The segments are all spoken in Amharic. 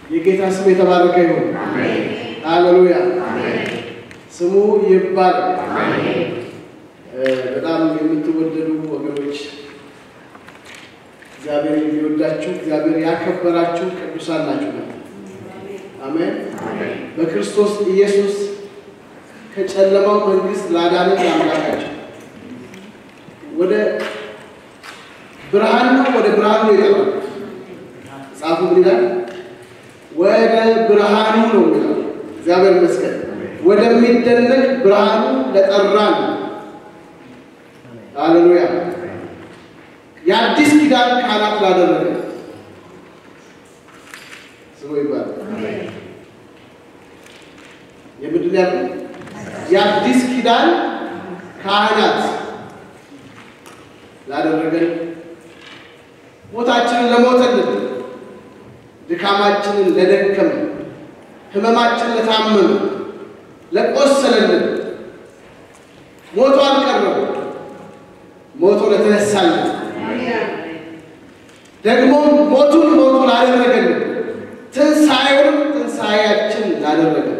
የጌታ ስም የተባረከ ይሁን። ሃሌሉያ ስሙ ይባል። በጣም የምትወደዱ ወገኖች እግዚአብሔር የሚወዳችሁ እግዚአብሔር ያከበራችሁ ቅዱሳን ናችሁ። አሜን። በክርስቶስ ኢየሱስ ከጨለማው መንግስት ላዳንን ለአምላካቸው ወደ ብርሃን ነው ወደ ብርሃን ነው የጠራው። መጽሐፉ ምን ይላል? ወደ ብርሃኑ ነው የሚለው። እግዚአብሔር ይመስገን። ወደሚደነቅ ብርሃኑ ለጠራን ሃሌሉያ። የአዲስ ኪዳን ካህናት ላደረገ ስሙ ይባላል። የምንድን ያለ የአዲስ ኪዳን ካህናት ላደረገን ሞታችንን ለሞተልን ድካማችንን ለደከመ ህመማችንን ለታመመ ለቆሰለልን ሞቶ አልቀረም ሞቶ ለተነሳልን ደግሞ ሞቱን ሞቱ ላደረገልን ትንሣኤውን ትንሣኤያችን ላደረገን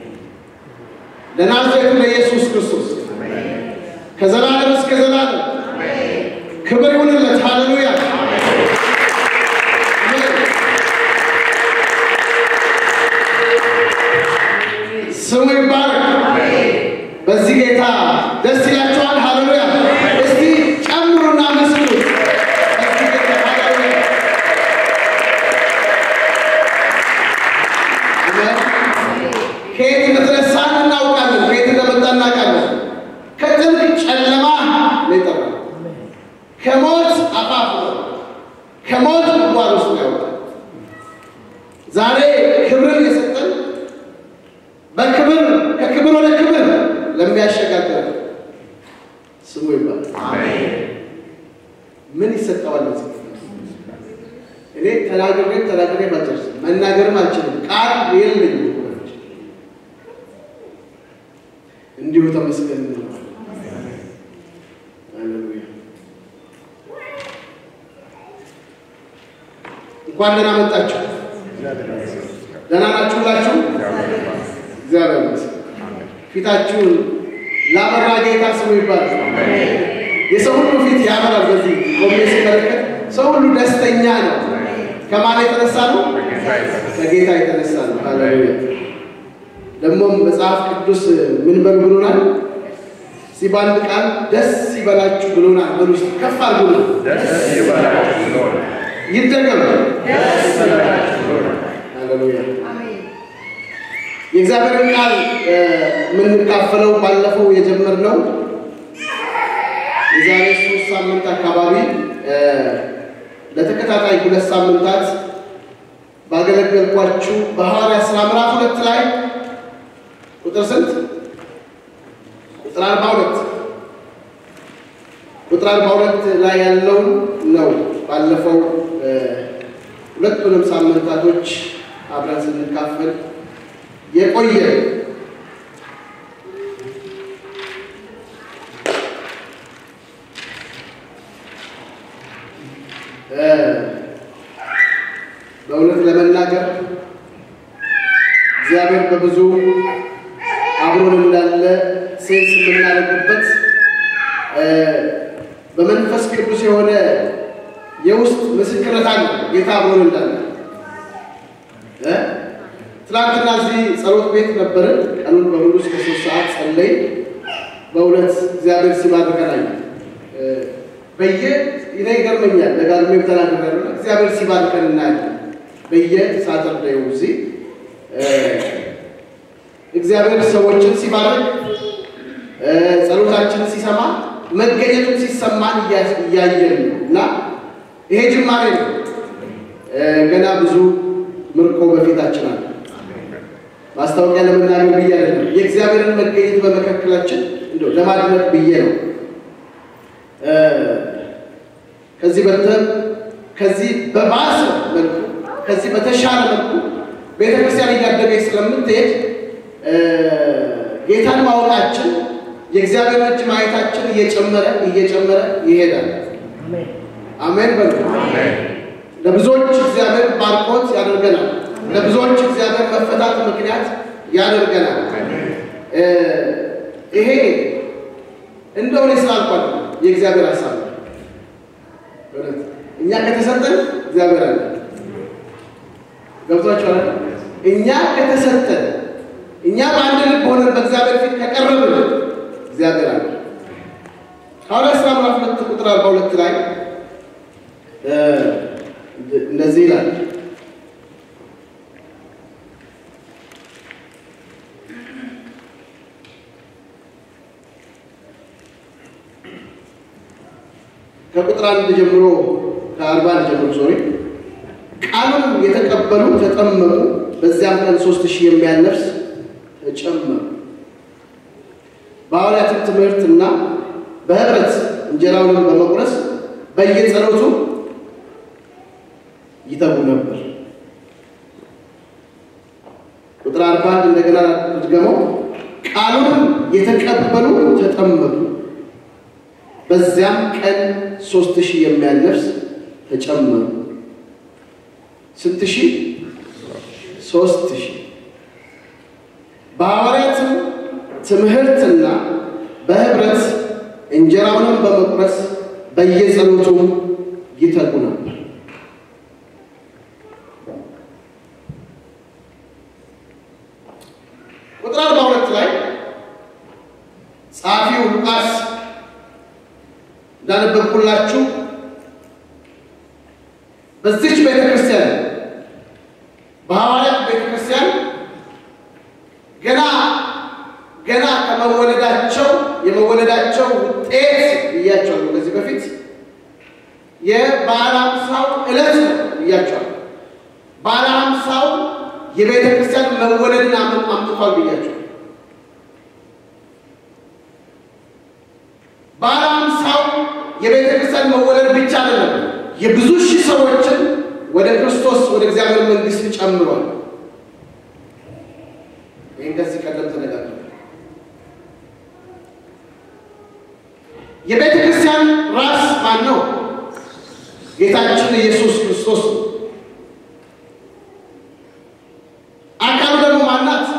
ለናዝሬቱ ለኢየሱስ ክርስቶስ ከዘላለም እስከ ዘላለም ክብር ይሁንለት። ሃሌሉያ ስሙ ይባረክ። በዚህ ጌታ ደስ ይላችኋል? ሃሌሉያ እስቲ ጨምሩና መስሉ። በዚህ ጌታ ሃሌሉያ ከየት እንደተነሳን እናውቃለን። ከየት እንደመጣ እናውቃለን። ከጥልቅ ጨለማ ነው የጠራን። ከሞት አፋፍ ነው፣ ከሞት ጉድጓድ ውስጥ ነው ያወጣን። ዛሬ ክብርን የሰጠን በክብር ከክብር ወደ ክብር ለሚያሸጋግር ስሙ ይባላል። ምን ይሰጠዋል? እኔ ተናግሬ ተናግሬ አልጨርስም፣ መናገርም አልችልም፣ ቃል የለኝም። እንዲሁ ተመስገን እንለዋለን። ሃሌሉያ እንኳን ደህና መጣችሁ። ደህና ናችሁላችሁ? እግዚአብሔር ይመስገን። ፊታችሁን ላበራ ጌታ ስሙ ይባላል። የሰው ሁሉ ፊት ያበራል። በዚህ ቆሜ ሲመለከት ሰው ሁሉ ደስተኛ ነው። ከማን የተነሳ ነው? ከጌታ የተነሳ ነው። ሃሌሉያ ደግሞም መጽሐፍ ቅዱስ ምን በል ብሎናል? እስኪ በአንድ ቃል ደስ ይበላችሁ ብሎናል። በሉ እስኪ ከፍ አድርጉ። ይደገም። ሃሌሉያ የእግዚአብሔርን ቃል የምንካፈለው ባለፈው የጀመርነው የዛሬ ሶስት ሳምንት አካባቢ ለተከታታይ ሁለት ሳምንታት ባገለገልኳችሁ በሐዋርያት ሥራ ምዕራፍ ሁለት ላይ ቁጥር ስንት? ቁጥር አርባ ሁለት ቁጥር አርባ ሁለት ላይ ያለውን ነው ባለፈው ሁለቱንም ሳምንታቶች አብረን ስንካፈል የቆየ በእውነት ለመናገር እግዚአብሔር በብዙ አብሮን እንዳለ ሴንስ የምናደርግበት በመንፈስ ቅዱስ የሆነ የውስጥ ምስክርነት አለ። ጌታ አብሮን እንዳለ ትናንትና እዚህ ጸሎት ቤት ነበርን። ቀኑን በሙሉ እስከ ሶስት ሰዓት ጸለይ። በእውነት እግዚአብሔር ሲባርከን አየሁ። በየ እኔ ይገርመኛል፣ ደጋግሜም ተናግሬያለሁ። እግዚአብሔር ሲባርከን እናያለን። በየ ሳተርዴው እዚህ እግዚአብሔር ሰዎችን ሲባርክ ጸሎታችንን ሲሰማ መገኘቱን ሲሰማን እያየን ነው እና ይሄ ጅማሬ ነው። ገና ብዙ ምርኮ በፊታችን አለ። ማስታወቂያ ለመናገር ብዬ አይደለም፣ የእግዚአብሔርን መገኘት በመካከላችን እንደው ለማድመቅ ብዬ ነው። ከዚህ በተ ከዚህ በባሰ መልኩ ከዚህ በተሻለ መልኩ ቤተክርስቲያን እያደገች ስለምትሄድ ጌታን ማወቃችን የእግዚአብሔር እጅ ማየታችን እየጨመረ እየጨመረ ይሄዳል። አሜን በሉ። ለብዙዎች እግዚአብሔር ባርኮት ያደርገናል። ለብዙዎች እግዚአብሔር መፈታት ምክንያት ያደርገናል። ይሄ እንደው እኔ ስላልኳል የእግዚአብሔር ሀሳብ ነው። እውነት እኛ ከተሰጠን እግዚአብሔር አለ። ገብቷችኋል? እኛ ከተሰጠን እኛ በአንድ ልብ ሆነን በእግዚአብሔር ፊት ከቀረብን እግዚአብሔር አለ። ሐዋርያት ሥራ ምዕራፍ ሁለት ቁጥር አርባ ሁለት ላይ እንደዚህ ይላል ከቁጥር አንድ ጀምሮ ከአርባ አንድ ጀምሮ ሶሪ ቃሉን የተቀበሉ ተጠመቁ። በዚያም ቀን ሶስት ሺህ የሚያህል ነፍስ ተጨመሩ። በሐዋርያትም ትምህርትና በህብረት እንጀራውንም በመቁረስ በየጸሎቱ ይተጉ ነበር። ቁጥር አርባ አንድ እንደገና ድገመው። ቃሉን የተቀበሉ ተጠመቁ። በዚያም ቀን ሶስት ሺህ የሚያህል ነፍስ ተጨመሩ። ስንት ሺህ? ሶስት ሺህ በሐዋርያትም ትምህርትና በህብረት እንጀራውንም በመቁረስ በየጸሎቱ ይተጉ ነበር። ቁጥር አርባ ሁለት ላይ ጸሐፊው ሉቃስ እንዳነበብኩላችሁ በዚች ቤተ ክርስቲያን በሐዋርያት ቤተ ክርስቲያን ገና ገና ከመወለዳቸው የመወለዳቸው ውጤት ብያቸዋለሁ። ከዚህ በፊት የበዓለ ሃምሳው ዕለት ነው ብያቸዋለሁ። በዓለ ሃምሳው የቤተ ክርስቲያን መወለድን አምጥቷል ብያቸዋለሁ። በዓለ ሃምሳው የቤተ ክርስቲያን መወለድ ብቻ አይደለም፣ የብዙ ሺህ ሰዎችን ወደ ክርስቶስ ወደ እግዚአብሔር መንግሥት ጨምሯል። ይህን ከዚህ ቀደም ተነጋግረናል። የቤተ ክርስቲያን ራስ ማን ነው? ጌታችን ኢየሱስ ክርስቶስ ነው። አካሉ ደግሞ ማናት?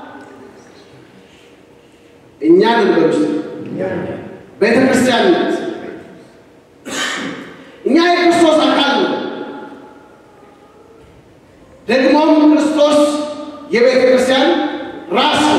እኛ ልንበል ውስጥ ቤተ ክርስቲያን ናት። እኛ የክርስቶስ አካል ነው። ደግሞም ክርስቶስ የቤተ ክርስቲያን ራስ ነው።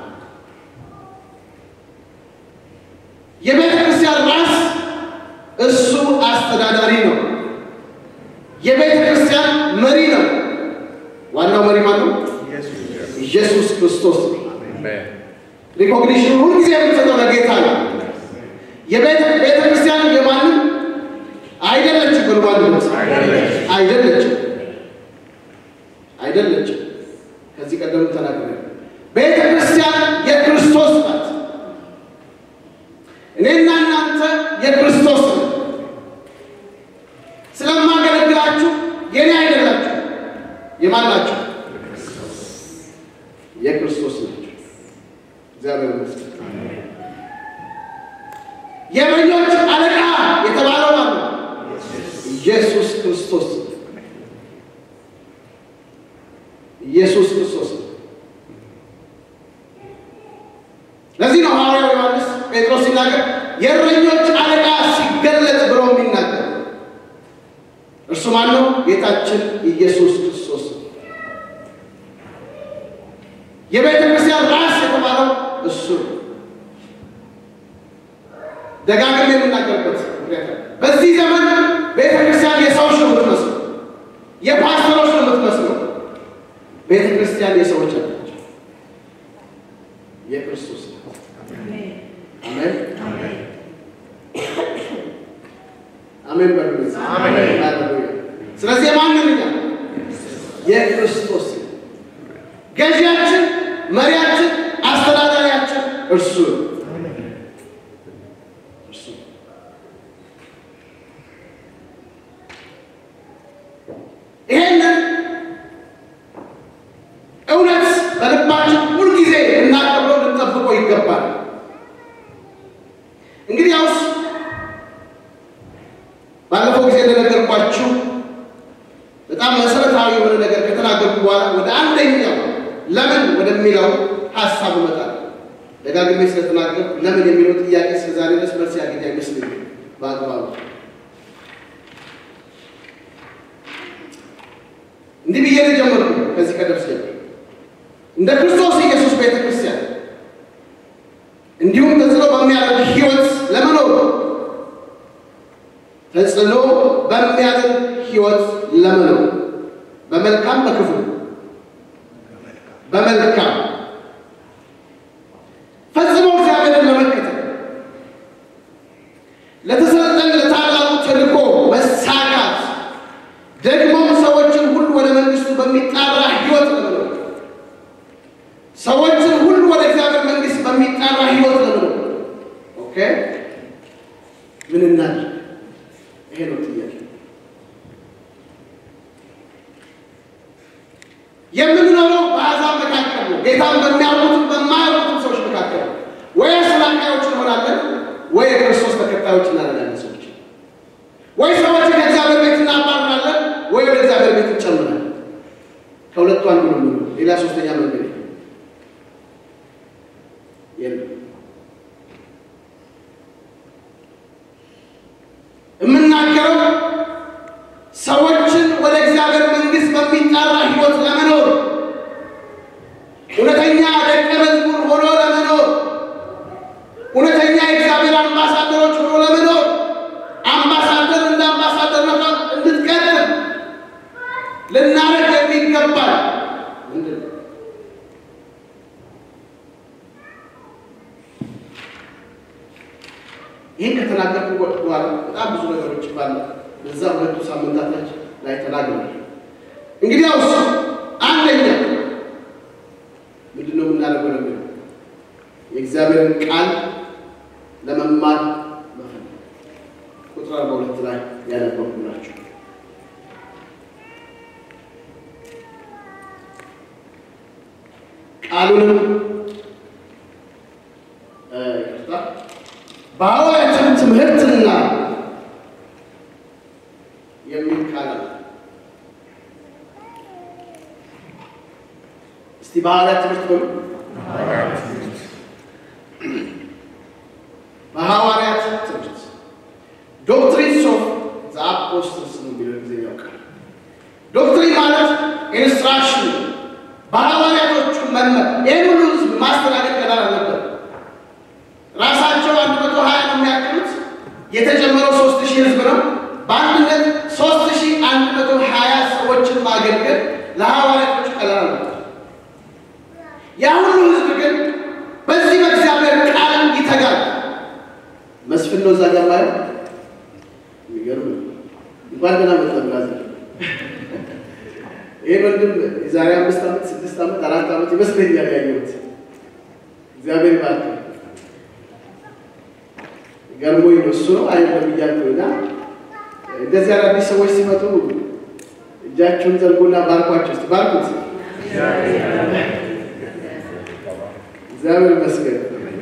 የቤተ ክርስቲያን ራስ እሱ አስተዳዳሪ ነው። የቤተ ክርስቲያን መሪ ነው። ዋናው መሪ ማን ነው? ኢየሱስ ክርስቶስ ነው። ሪኮግኒሽን ሁልጊዜ የምንሰጠው ለጌታ ነው። የቤተ ቤተ ክርስቲያን የማንም አይደለችም። በልባል አይደለችም፣ አይደለችም። ከዚህ ቀደም ተናግረ ቤተ ክርስቲያን የክርስቶስ ናት። እኔና እናንተ የክርስቶስ ነው። ስለማገለግላችሁ የኔ አይደላችሁ። የማን ናችሁ? የክርስቶስ ናቸው። እግዚአብሔር ይመስገን። የእረኞች አለቃ የተባለው ማለት ነው ኢየሱስ ክርስቶስ ኢየሱስ ክርስቶስ ነው። ለዚህ ነው ሐዋርያው ዮሐንስ ጴጥሮስ ሲናገር የእረኞች አለቃ ሲገለጥ ብሎ የሚናገር እርሱ ማን ነው? ጌታችን ኢየሱስ ክርስቶስ ነው። የቤተ ክርስቲያን ራስ የተባለው እሱ ነው። ደጋግሜ የምናገርበት ምክንያት በዚህ ዘመን ቤተ ክርስቲያን የሰዎች ነው የምትመስለው፣ የፓስተሮች ነው የምትመስለው። ቤተ ክርስቲያን የሰዎች አላቸው፣ የክርስቶስ ናት። አሜን አሜን በሉ። ስለዚህ የማንን እኛ የክርስቶስ ገዢያችን፣ መሪያችን፣ አስተዳዳሪያችን እርሱ ነው። ይሄንን እውነት በልባችን ሁልጊዜ እናቀብለው ልንጠብቀው ይገባል። እንግዲህ ያውስ ባለፈው ጊዜ እንደነገርኳችሁ ወደሚለው ሀሳብ እመጣለሁ። ደጋግሜ ስለተናገርኩ ለምን የሚለው ጥያቄ እስከዛሬ ድረስ መልስ ያገኝ አይመስለኝም በአግባቡ። እንዲህ ብዬ ነው የጀመርኩት። ከዚህ ቀደም ሲል እንደ ክርስቶስ ኢየሱስ ቤተ ክርስቲያን እንዲሁም ተጽዕኖ በሚያደርግ ሕይወት ለመኖር ተጽዕኖ በሚያደርግ ሕይወት ለመኖር በመልካም በክፉ በመልካም ፈጽሞ እግዚአብሔርን ለመከተል ለተሰጠን ለታላቁ ተልእኮ መሳካት ደግሞም ሰዎችን ሁሉ ወደ መንግስቱ በሚጣራ ሕይወት ለመኖር ሰዎችን ሁሉ ወደ እግዚአብሔር መንግስት በሚጣራ ሕይወት ለመኖር ኦኬ ምን እናድርግ? ይሄ ነው ጥያቄ። የምንኖረው በአሕዛብ መካከል ነው። ጌታን በሚያውቁትም በማያውቁትም ሰዎች መካከል ነው። ወይ አስላቃዮች እንሆናለን፣ ወይ የክርስቶስ ተከታዮች እናደርጋለን ሰዎች ወይ ሰዎችን ከእግዚአብሔር ቤት እናባርራለን፣ ወይ ወደ እግዚአብሔር ቤት እንጨምራለን። ከሁለቱ አንዱ ነው የምንሆነው። ሌላ ሶስተኛ መንገድ የለም። የምናገረው ሰዎችን ወደ እግዚአብሔር መንግስት በሚጣራ ህይወት ለመኖር እውነተኛ ደቀ መዝሙር ሆኖ ለመኖር እውነተኛ የእግዚአብሔር አምባሳደሮች ሆኖ ለመኖር አምባሳደር እንደ አምባሳደር እንድትቀጥል ልናደርግ የሚገባል ምንድን ነው? ይህን ከተናገርኩ በኋላ በጣም ብዙ ነገሮች ባለ በዛ ሁለቱ ሳምንታቶች ላይ ተናግረናል። እንግዲያውስ አንደኛ ምንድን ነው የምናደርገው ለሚለው የእግዚአብሔርን ቃል ለመማር መፈለግ ቁጥር አርባ ሁለት ላይ ያነበብኩላችሁ ቃሉንም ይቅርታ በሐዋርያትም ትምህርትና የሚል ቃል አለ። እስቲ በሐዋርያት ትምህርት በሉ። በሐዋርያት ትምህርት ዶክትሪንስ ኦፍ ዘ አፖስትልስ ነው የሚለው ጊዜኛው ቃል። ዶክትሪን ማለት ኢንስትራክሽን፣ በሐዋርያቶቹ መመር። ይህን ሁሉ ህዝብ ማስተናገድ ቀላል አልነበር። ራሳቸው አንድ መቶ ሀያ ነው የሚያክሉት። የተጨመረው ሶስት ሺህ ህዝብ ነው። በአንድነት ሶስት ሺህ አንድ መቶ ሀያ ሰዎችን ማገልገል ለሐዋርያቶቹ ቀላል ነው። ያ ሁሉ ህዝብ ግን በዚህ በእግዚአብሔር ቃል ይተጋል። መስፍን ነው እዛ ጋር ማለት የሚገርም ነው። እንኳን ደህና መጣ ብራዘር። ይህ ወንድም የዛሬ አምስት ዓመት ስድስት ዓመት አራት ዓመት ይመስለኛል ያየሁት። እግዚአብሔር ይባርክ። ገርሞኝ ነው እሱ ነው አይደለም እያልኩኝ እና እንደዚህ አዳዲስ ሰዎች ሲመጡ እጃችሁን ዘርጉና ባርኳቸው። እስኪ ባርኩት። እግዚአብሔር ይመስገን።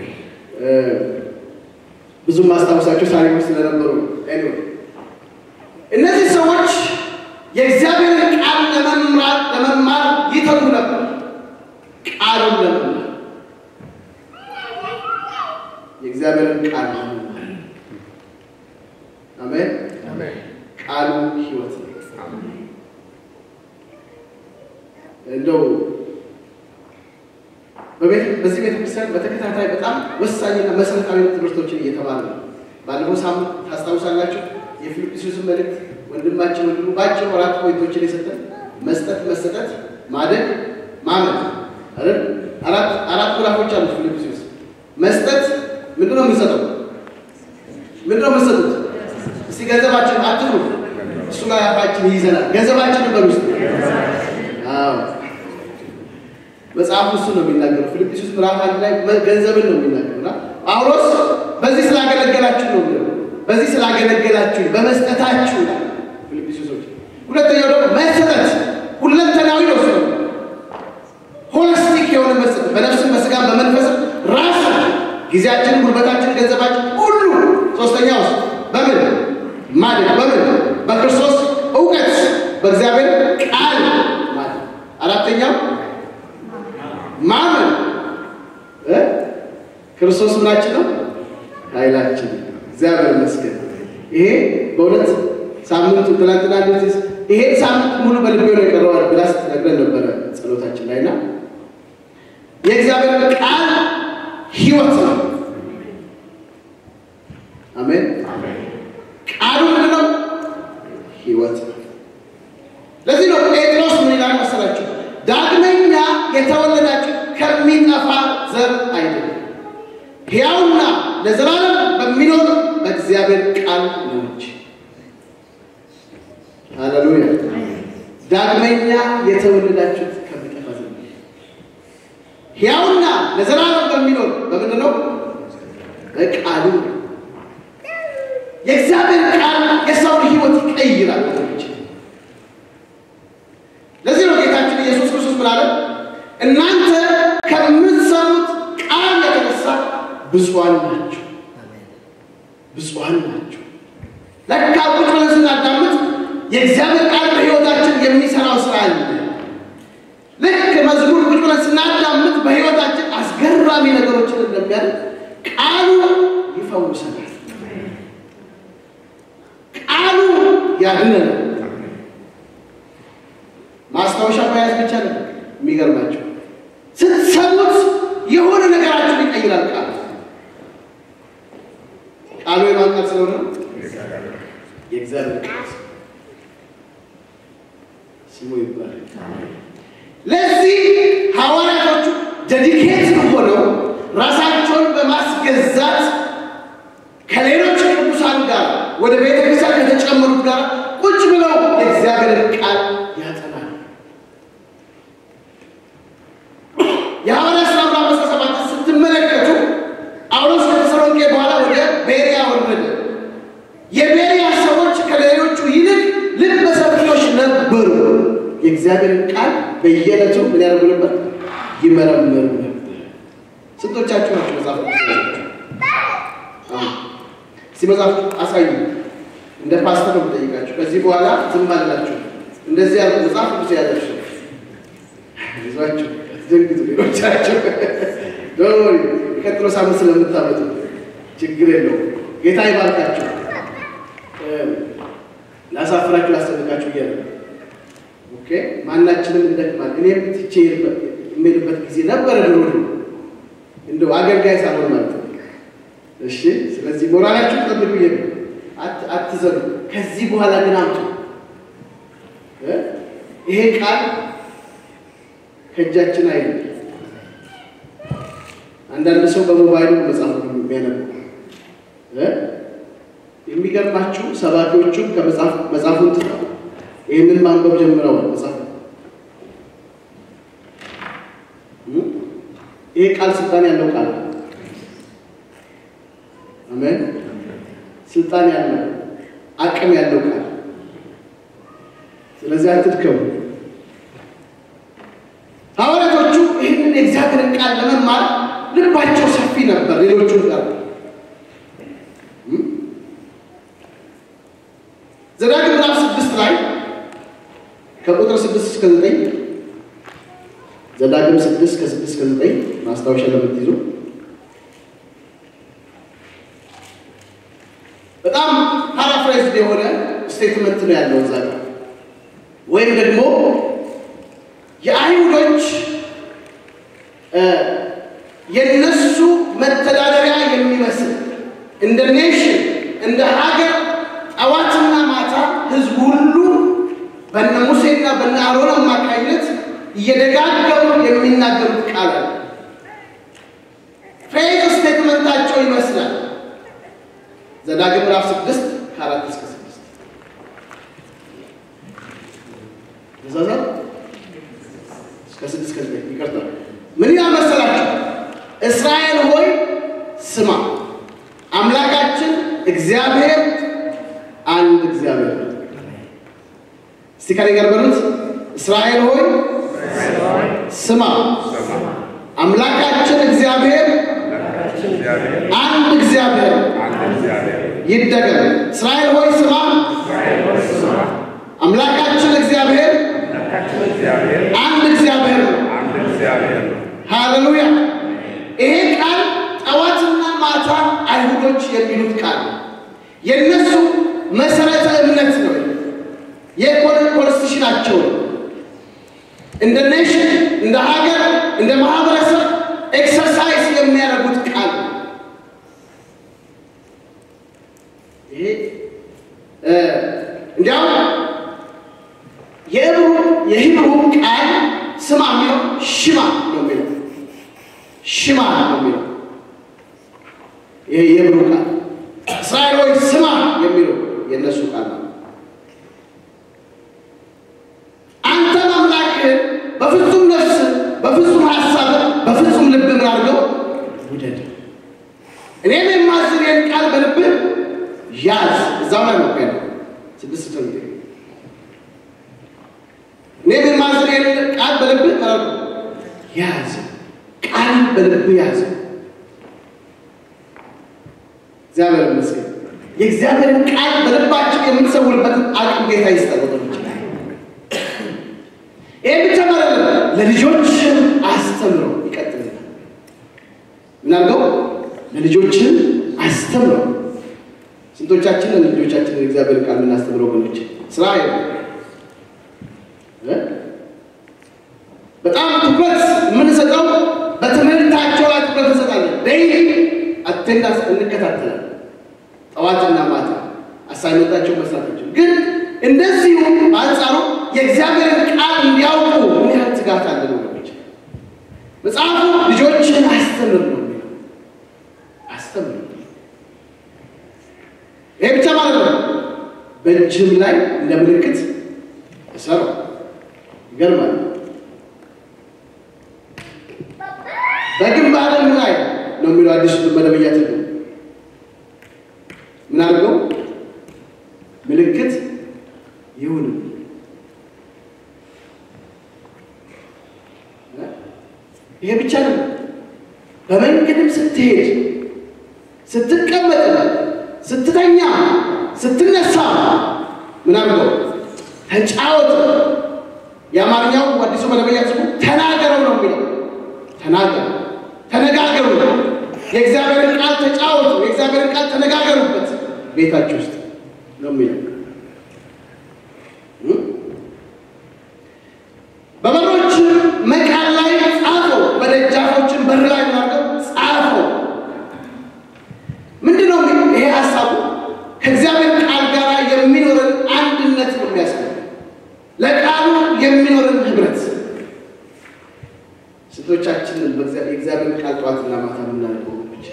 ብዙ ማስታወሳቸው ታሪኮች ስለነበሩ ኤኒዌይ እነዚህ ሰዎች የእግዚአብሔርን ቃል ለመምራት ለመማር ይተጉ ነበር። ቃሉን ለመማር የእግዚአብሔርን ቃል ለመማር አሜን። ቃሉ ሕይወት ነው። እንደው በዚህ ቤተክርስቲያን በተከታታይ በጣም ወሳኝና መሰረታዊ ትምህርቶችን እየተማረ ነው። ባለፈው ሳምንት ታስታውሳላችሁ የፊልጵስዩስን መልእክት ወንድማችን ወንድሙ ባጭሩ አራት ፖይንቶችን የሰጠን መስጠት፣ መሰጠት፣ ማደግ፣ ማመን አይደል? አራት አራት ምዕራፎች አሉት ፊልጵስዩስ። መስጠት ምንድን ነው የምንሰጠው? ምንድን ነው የምንሰጡት? እስቲ ገንዘባችን አትፍሩ፣ እሱ ላይ አፋችን ይይዘናል። ገንዘባችንን በሉ ውስጥ አዎ መጽሐፉ እሱ ነው የሚናገረው። ፊልጵስዩስ ምዕራፍ አንድ ላይ ገንዘብን ነው የሚናገረው እና ጳውሎስ በዚህ ስላገለገላችሁ ነው የሚለው በዚህ ስላገለገላችሁ በመስጠታችሁ ላይ ፊልጵስዩሶች። ሁለተኛው ደግሞ መሰጠት ሁለንተናዊ ነው። እሱ ሆሊስቲክ የሆነ መሰጠት በነፍስም በስጋም በመንፈስም ራስ ጊዜያችን፣ ጉልበታችን፣ ገንዘባችን ሁሉ። ሶስተኛው ውስጥ በምን ማደግ በምን በክርስቶስ እውቀት በእግዚአብሔር ቃል ማለት። አራተኛው ማመን ክርስቶስ ምናችን ነው? ኃይላችን። እግዚአብሔር ይመስገን። ይሄ በእውነት ሳምንቱ ትናንትና እንደዚህ ይሄን ሳምንት ሙሉ በልቤ ነው የቀረዋል ብላ ስትነግረን ነበረ ጸሎታችን ላይና የእግዚአብሔር ቃል ሕይወት ነው። አሜን። ቃሉ ምንድን ነው? ሕይወት ነው። ለዚህ ነው ጴጥሮስ ምን ይላል መሰላችሁ? ዳግመኛ የተወለዳችሁ ከሚጠፋ ዘር አይደለም ሕያውና ለዘላለም በሚኖር በእግዚአብሔር ቃል ነው እንጂ። ሃሌሉያ! ዳግመኛ የተወለዳችሁት ከሚጠፋ ዘር ነው። ሕያውና ለዘላለም በሚኖር በምንድን ነው? በቃሉ የእግዚአብሔር ቃል የሰውን ሕይወት ይቀይራል ወገኖች። ለዚህ ነው ጌታችን ኢየሱስ ክርስቶስ ምን አለ? እናንተ ከምትሰሙት ቃል የተነሳ ብፁዓን ናቸው፣ ብፁዓን ናቸው። ለካ ቁጭ ብለን ስናዳምጥ የእግዚአብሔር ቃል በሕይወታችን የሚሰራው ስራ አለ። ልክ መዝሙር ቁጭ ብለን ስናዳምጥ በሕይወታችን አስገራሚ ነገሮችን እንደሚያደርግ ቃሉ ይፈውሰናል። ቃሉ ያድነናል። ማስታወሻ መያዝ ብቻ ነው የሚገርማቸው። ስትሰሙት የሆነ ነገራችሁን ይቀይራል። ቃሉ ቃሉ የማን ቃል ስለሆነ የእግዚአብሔር ቃል ስሙ ይባላል። ለዚህ ሐዋርያቶቹ ዴዲኬት ሆነው ራሳቸውን በማስገዛት ከሌሎች ቅዱሳን ጋር ወደ ቤተ ክርስቲያን ከተጨመሩት ጋር ቁጭ ብለው የእግዚአብሔር ቃል ያጠናል። የሐዋርያት ሥራ ምዕራፍ አስራ ሰባት ስትመለከቱ ጳውሎስ ከተሰሎንቄ በኋላ ወደ ቤርያ ወረደ። የቤርያ ሰዎች ከሌሎቹ ይልቅ ልበ ሰፊዎች ነበሩ። የእግዚአብሔርን ቃል በየዕለቱ ምን ያደርጉ ነበር? ይመረምሩ ነበር። ስንቶቻችሁ ናቸው መጽሐፍ እስቲ መጽሐፍ አሳዩ። እንደ ፓስተር ነው የምጠይቃችሁ። ከዚህ በኋላ ዝም አላችሁ። እንደዚህ ያሉ መጽሐፍ ቅዱስ ያላችሁ ይዟችሁ ዘንግቱ። ሌሎቻችሁ ዶሪ ቀጥሎ ሳምንት ስለምታመጡ ችግር የለውም። ጌታ ይባርካችሁ። ላሳፍራችሁ፣ ላስጨንቃችሁ እያለ ኦኬ። ማናችንም እንደክማል። እኔም ትቼ የምሄድበት ጊዜ ነበረ ድሮ እንደው አገልጋይ ሳልሆን ማለት ነው። እሺ ስለዚህ ሞራላችሁ ጠብቁ። ይሄ አትዘኑ። ከዚህ በኋላ ግን አምጡ። ይሄ ቃል ከእጃችን አይል። አንዳንድ ሰው በሞባይሉ መጽሐፍ የሚያነቡ የሚገርማችሁ ሰባኪዎቹ ከመጽሐፉን ትተው ይህንን ማንበብ ጀምረዋል። መጽሐፍ ይሄ ቃል ስልጣን ያለው ቃል አሜን። ስልጣን ያለው አቅም ያለው ቃል። ስለዚህ አትድከሙ። ሐዋርያቶቹ ይህንን የእግዚአብሔርን ቃል ለመማር ልባቸው ሰፊ ነበር። ሌሎቹ ጋር ዘዳግም ምዕራፍ ስድስት ላይ ከቁጥር ስድስት እስከ ዘጠኝ ዘዳግም ስድስት ከስድስት እስከ ዘጠኝ ማስታወሻ ለምትይዙ በጣም ፓራፍራይዝድ የሆነ ስቴትመንት ነው ያለው እዛ ጋር ወይም ደግሞ የአይሁዶች የነሱ መተዳደሪያ የሚመስል እንደ ኔሽን እንደ ሀገር ጠዋትና ማታ ህዝቡ ሁሉ በነ ሙሴና በነ አሮን አማካኝነት እየደጋገሙ የሚናገሩት ቃል አለ። ፍሬዝ ስቴትመንታቸው ይመስላል። ዘዳግም ምዕራፍ ስድስት ከአራት እስከ ስድስት ተሳሳት እስከ ስድስት እስከ ዘጠኝ ይቅርታ። ምን ይላል መሰላችሁ? እስራኤል ሆይ ስማ፣ አምላካችን እግዚአብሔር አንድ እግዚአብሔር ነው። እስቲ ከኔ ጋር በሉት። እስራኤል ሆይ ስማ፣ አምላካችን እግዚአብሔር አንድ እግዚአብሔር ነው። ይደገም። እስራኤል ሆይ ስማ፣ አምላካችን እግዚአብሔር አንድ እግዚአብሔር ነው። ሃሌሉያ። ይሄ ቃል ጠዋት እንደ ሀገር፣ እንደ ማህበረሰብ ኤክሰርሳይዝ የሚያደርጉት ቃል ነው። ይሄ እንዲያውም የዕብሩ የሂብሩ ቃል ስማ የሚለው ሽማ ነው የሚለው ሽማ ነው የሚለው ይሄ የዕብሩ ቃል እስራኤል ሆይ ስማ የሚለው የእነሱ ቃል ነው። አንተን አምላክህን በፍጹም ነፍስ፣ በፍጹም ሀሳብ፣ በፍጹም ልብ ምን አድርገው ውደድ። እኔም የማዝን ቃል በልብህ ያዝ። እዛው ላይ ነው ያለው ስድስት ሰው እኔም የማዝን ቃል በልብህ ማለት ያዝ። ቃል በልብህ ያዝ። እግዚአብሔር ይመስገን። የእግዚአብሔርን ቃል በልባችን የምንሰውርበትን አቅም ጌታ ይስጠን ወገኖች። ይህ ብቻ ማለት ነው። ለልጆችን አስተምረው ይቀጥልናል። ምን አድርገው ለልጆችን አስተምረው። ስንቶቻችንን ልጆቻችንን የእግዚአብሔር ቃል የምናስተምረው ወገኖች? ስራ በጣም ትኩረት የምንሰጠው በትምህርታቸው ላይ ትኩረት እንሰጣለን። ዴይሊ አቴንዳንስ እንከታተላለን። ጠዋትና ማታ አሳይመንታቸው መስራታቸው ግን እንደዚሁ በአንጻሩ የእግዚአብሔርን ቃል እንዲያውቁ ምን ያህል ትጋት አለ ወገኖች? መጽሐፉ ልጆችን አስተምር ነው የሚለው አስተምር። ይሄ ብቻ ማለት ነው። በእጅም ላይ እንደ ምልክት ተሰራው። ይገርማል። በግንባርም ላይ ነው የሚለው አዲሱ መደበኛ ትርጉም ምን አድርገው ምልክት ይሁን። ይሄ ብቻ ነው። በመንገድም ስትሄድ፣ ስትቀመጥ፣ ስትተኛ፣ ስትነሳ ምን አድርገው ተጫወት። የአማርኛው አዲሱ መደበኛ ትርጉም ተናገረው ነው የሚለው ተናገሩ፣ ተነጋገሩ የእግዚአብሔርን ቃል ተጫወቱ፣ የእግዚአብሔርን ቃል ተነጋገሩበት ቤታችሁ ውስጥ ነው የሚለው። በበሮች መቃን ላይ ጻፈው፣ በደጃፎችን በር ላይ ማርገው ጻፈው። ምንድን ነው ይሄ ሀሳቡ? ከእግዚአብሔር ቃል ጋር የሚኖርን አንድነት ነው የሚያስገኝ፣ ለቃሉ የሚኖርን ህብረት ስንቶቻችንን የእግዚአብሔር ቃል ጠዋትና ማታ የምናነበው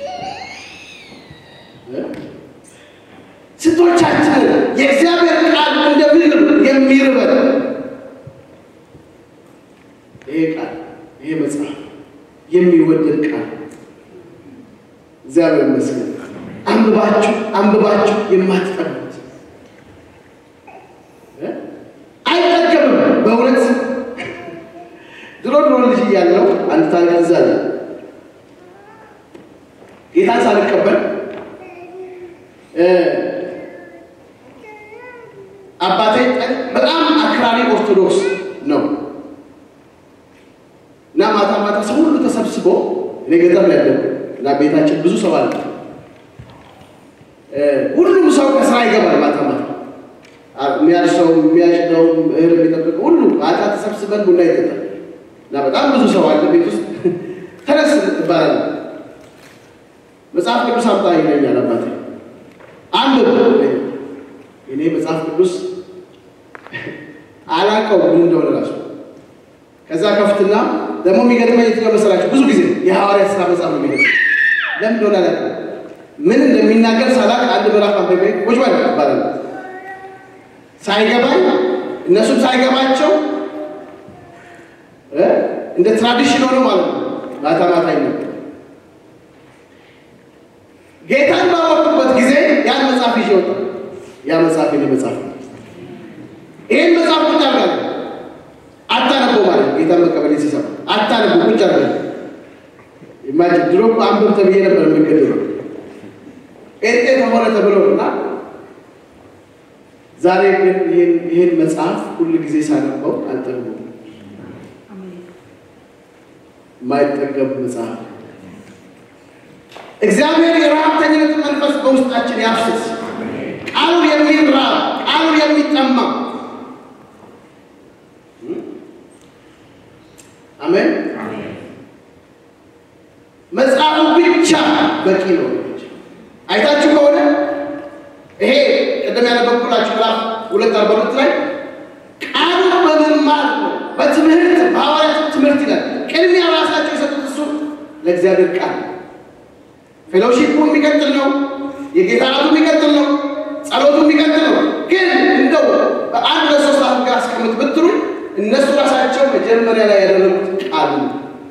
ስንቶቻችንን የእግዚአብሔር ቃል እንደ ምግብ የሚርበን ይሄ ቃል ይሄ መጽሐፍ የሚወደድ ቃል እግዚአብሔር ይመስገን። አንብባችሁ አንብባችሁ የማትጠሉት አይጠገብም በእውነት ድሮ ድሮ ልጅ እያለሁ አንድ ታሪክ እዛ አለ። ጌታን ሳልቀበል አባቴ በጣም አክራሪ ኦርቶዶክስ ነው እና ማታ ማታ ሰው ሁሉ ተሰብስቦ እኔ ገጠር ላይ ያለው እና ቤታችን ብዙ ሰው አለ። ሁሉም ሰው ከስራ ይገባል ማታ ማታ የሚያርሰው የሚያጭደው እህል የሚጠብቀው ሁሉ ማታ ተሰብስበን ቡና ይጠጣል። እና በጣም ብዙ ሰው አለ ቤት ውስጥ። ተነስ ትባላለ። መጽሐፍ ቅዱስ አምጣ ይለኛል አባቴ። አንብብ እኔ መጽሐፍ ቅዱስ አላውቀው ምን እንደሆነ ራሱ። ከዛ ከፍትና ደግሞ የሚገርመኝ የትኛው መሰላችሁ? ብዙ ጊዜ የሐዋርያት ሥራ መጽሐፍ ነው የሚገርመኝ። ለምን እንደሆነ አላውቅም። ምን እንደሚናገር ሳላቅ አንድ ምዕራፍ አንብቤ ቁጭ በል ይባላል። ሳይገባኝ እነሱም ሳይገባቸው እንደ ትራዲሽን ሆኖ ማለት ነው። ማታ ማታ ይነበር ጌታን ባወቅኩበት ጊዜ ያን መጽሐፍ ይዤ ወጣ። ያ መጽሐፍ የኔ መጽሐፍ ነው። ይህን መጽሐፍ ቁጭ አድርጋለሁ። አታነቦ ማለት ጌታን መቀበል ሲሰማ አታነቦ ቁጭ አድርጋለሁ። ኢማጂን ድሮ እኮ አንብብ ተብዬ ነበር የምገድለው ጴንጤ ከሆነ ተብሎ እና ዛሬ ግን ይህን መጽሐፍ ሁል ጊዜ ሳነበው አልጠግቦም። የማይጠገብ መጽሐፍ እግዚአብሔር የረሃብተኝነትን መንፈስ በውስጣችን ያፍስስ። ቃሉ የሚራብ ቃሉ የሚጠማ አሜን። መጽሐፉ ብቻ በቂ ነው። አይታችሁ ከሆነ ይሄ ቅድም ያነበብኩላችሁ ምዕራፍ ሁለት አርባ ሁለት ላይ ቃሉ በመማር ነው፣ በትምህርት በሐዋርያት ትምህርት ይላል። ቅድሚያ ራሳቸው የሰጡት እሱ ለእግዚአብሔር ቃል ፌሎሺፑ የሚቀጥል ነው። የጌታ ራቱ የሚቀጥል ነው። ጸሎቱ የሚቀጥል ነው። ግን እንደው በአንድ ለሶስት አሁን ጋር አስቀምጥ ብትሉ እነሱ ራሳቸው መጀመሪያ ላይ ያደረጉት ቃሉ ነው።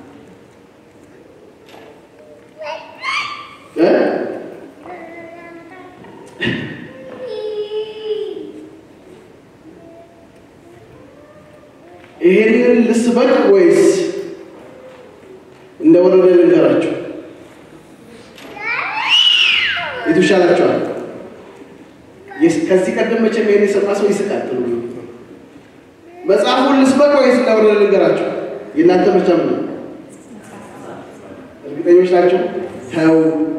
እ? ይሄንን ልስበክ ወይስ እንደ ወረደ ልንገራችሁ? የቱ ይሻላችኋል? የስ- ከዚህ ቀደም መቼም ይሄን የሰማ ሰው ይስቃል። ጥሩ ነው። መጽሐፉን ልስበክ ወይስ እንደ ወረደ ልንገራችሁ? የእናንተ ምርጫ ምን ነው? እርግጠኞች ናቸው? ተው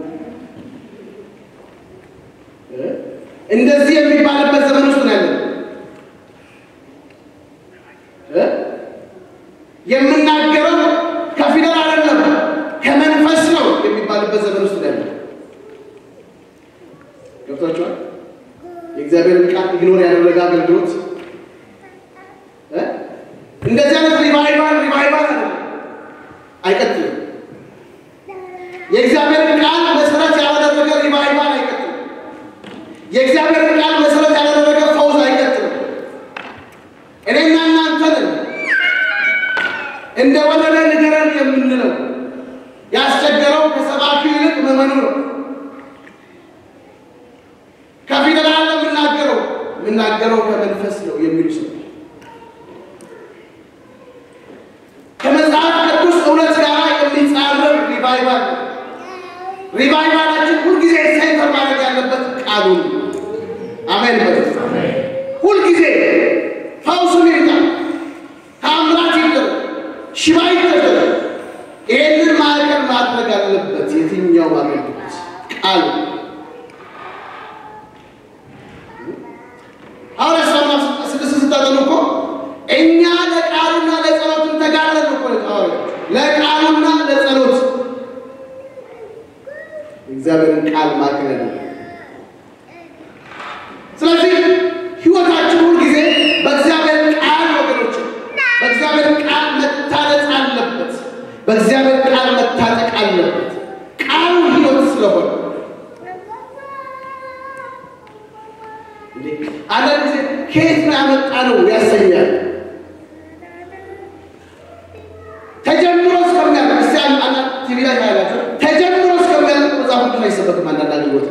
እ? እንደዚህ የሚባልበት ዘመን ውስጥ ነው ያለው እ? የምናገረው ከፊደል አይደለም ከመንፈስ ነው የሚባልበት ዘመን ውስጥ ነው ያለው። ገብቷችኋል? የእግዚአብሔርን ቃል ኢግኖር ያደረገ አገልግሎት እ? እንደዚህ አይነት ሪቫይቫል ሪቫይቫል አይደለም፣ አይቀጥልም። የእግዚአብሔርን ቃል መሰረት ያላደረገ ሪቫይቫል አይቀጥልም። የእግዚአብሔርን ቃል መሰረት ያላደረገ ፈውስ አይቀጥልም። እኔና እናንተን እንደ ወለደ ንገረን የምንለው ያስቸገረው ከሰባኪው ይልቅ መመኑ ነው። ከፊደል አለ የምናገረው የምናገረው ከመንፈስ ነው የሚሉ ሰው ከመጽሐፍ ቅዱስ እውነት ጋር የሚጻረር ሪቫይቫል ነው። ሪቫይቫላችን ሁልጊዜ ሴንተር ማድረግ ያለበት ቃሉ ነው። አሜን በሉ። ሁልጊዜ ፈውሱን ይምጣ፣ ታምራት ይደረግ፣ ሽባ ይደረግ። ይህንን ማዕከል ማድረግ አለበት የትኛው አገልግሎት ቃሉ ሐዋርያት ሥራ ምዕራፍ ስድስት ስታጠኑ እኮ እኛ ለቃሉና ለጸሎት እንተጋለን እኮ ነው ሐዋርያት ለቃሉና ለጸሎት እግዚአብሔርን ቃል ማዕከል ያደረገ ስለዚህ ህይወታችን ሁል ጊዜ በእግዚአብሔር ቃል ወገኖች፣ በእግዚአብሔር ቃል መታነጽ አለበት። በእግዚአብሔር ቃል መታጠቅ አለበት። ቃሉ ህይወት ስለሆነ እንዴ አንዳንድ ጊዜ ከየት ነው ያመጣ ነው ያሰኛል። ተጀምሮ እስከሚያልቅ እስቲ አንድ ቲቪ ላይ ታያላችሁ። ተጀምሮ እስከሚያልቅ መጽሐፍ ቅዱስ አይሰበክም። አንዳንድ አገልግሎት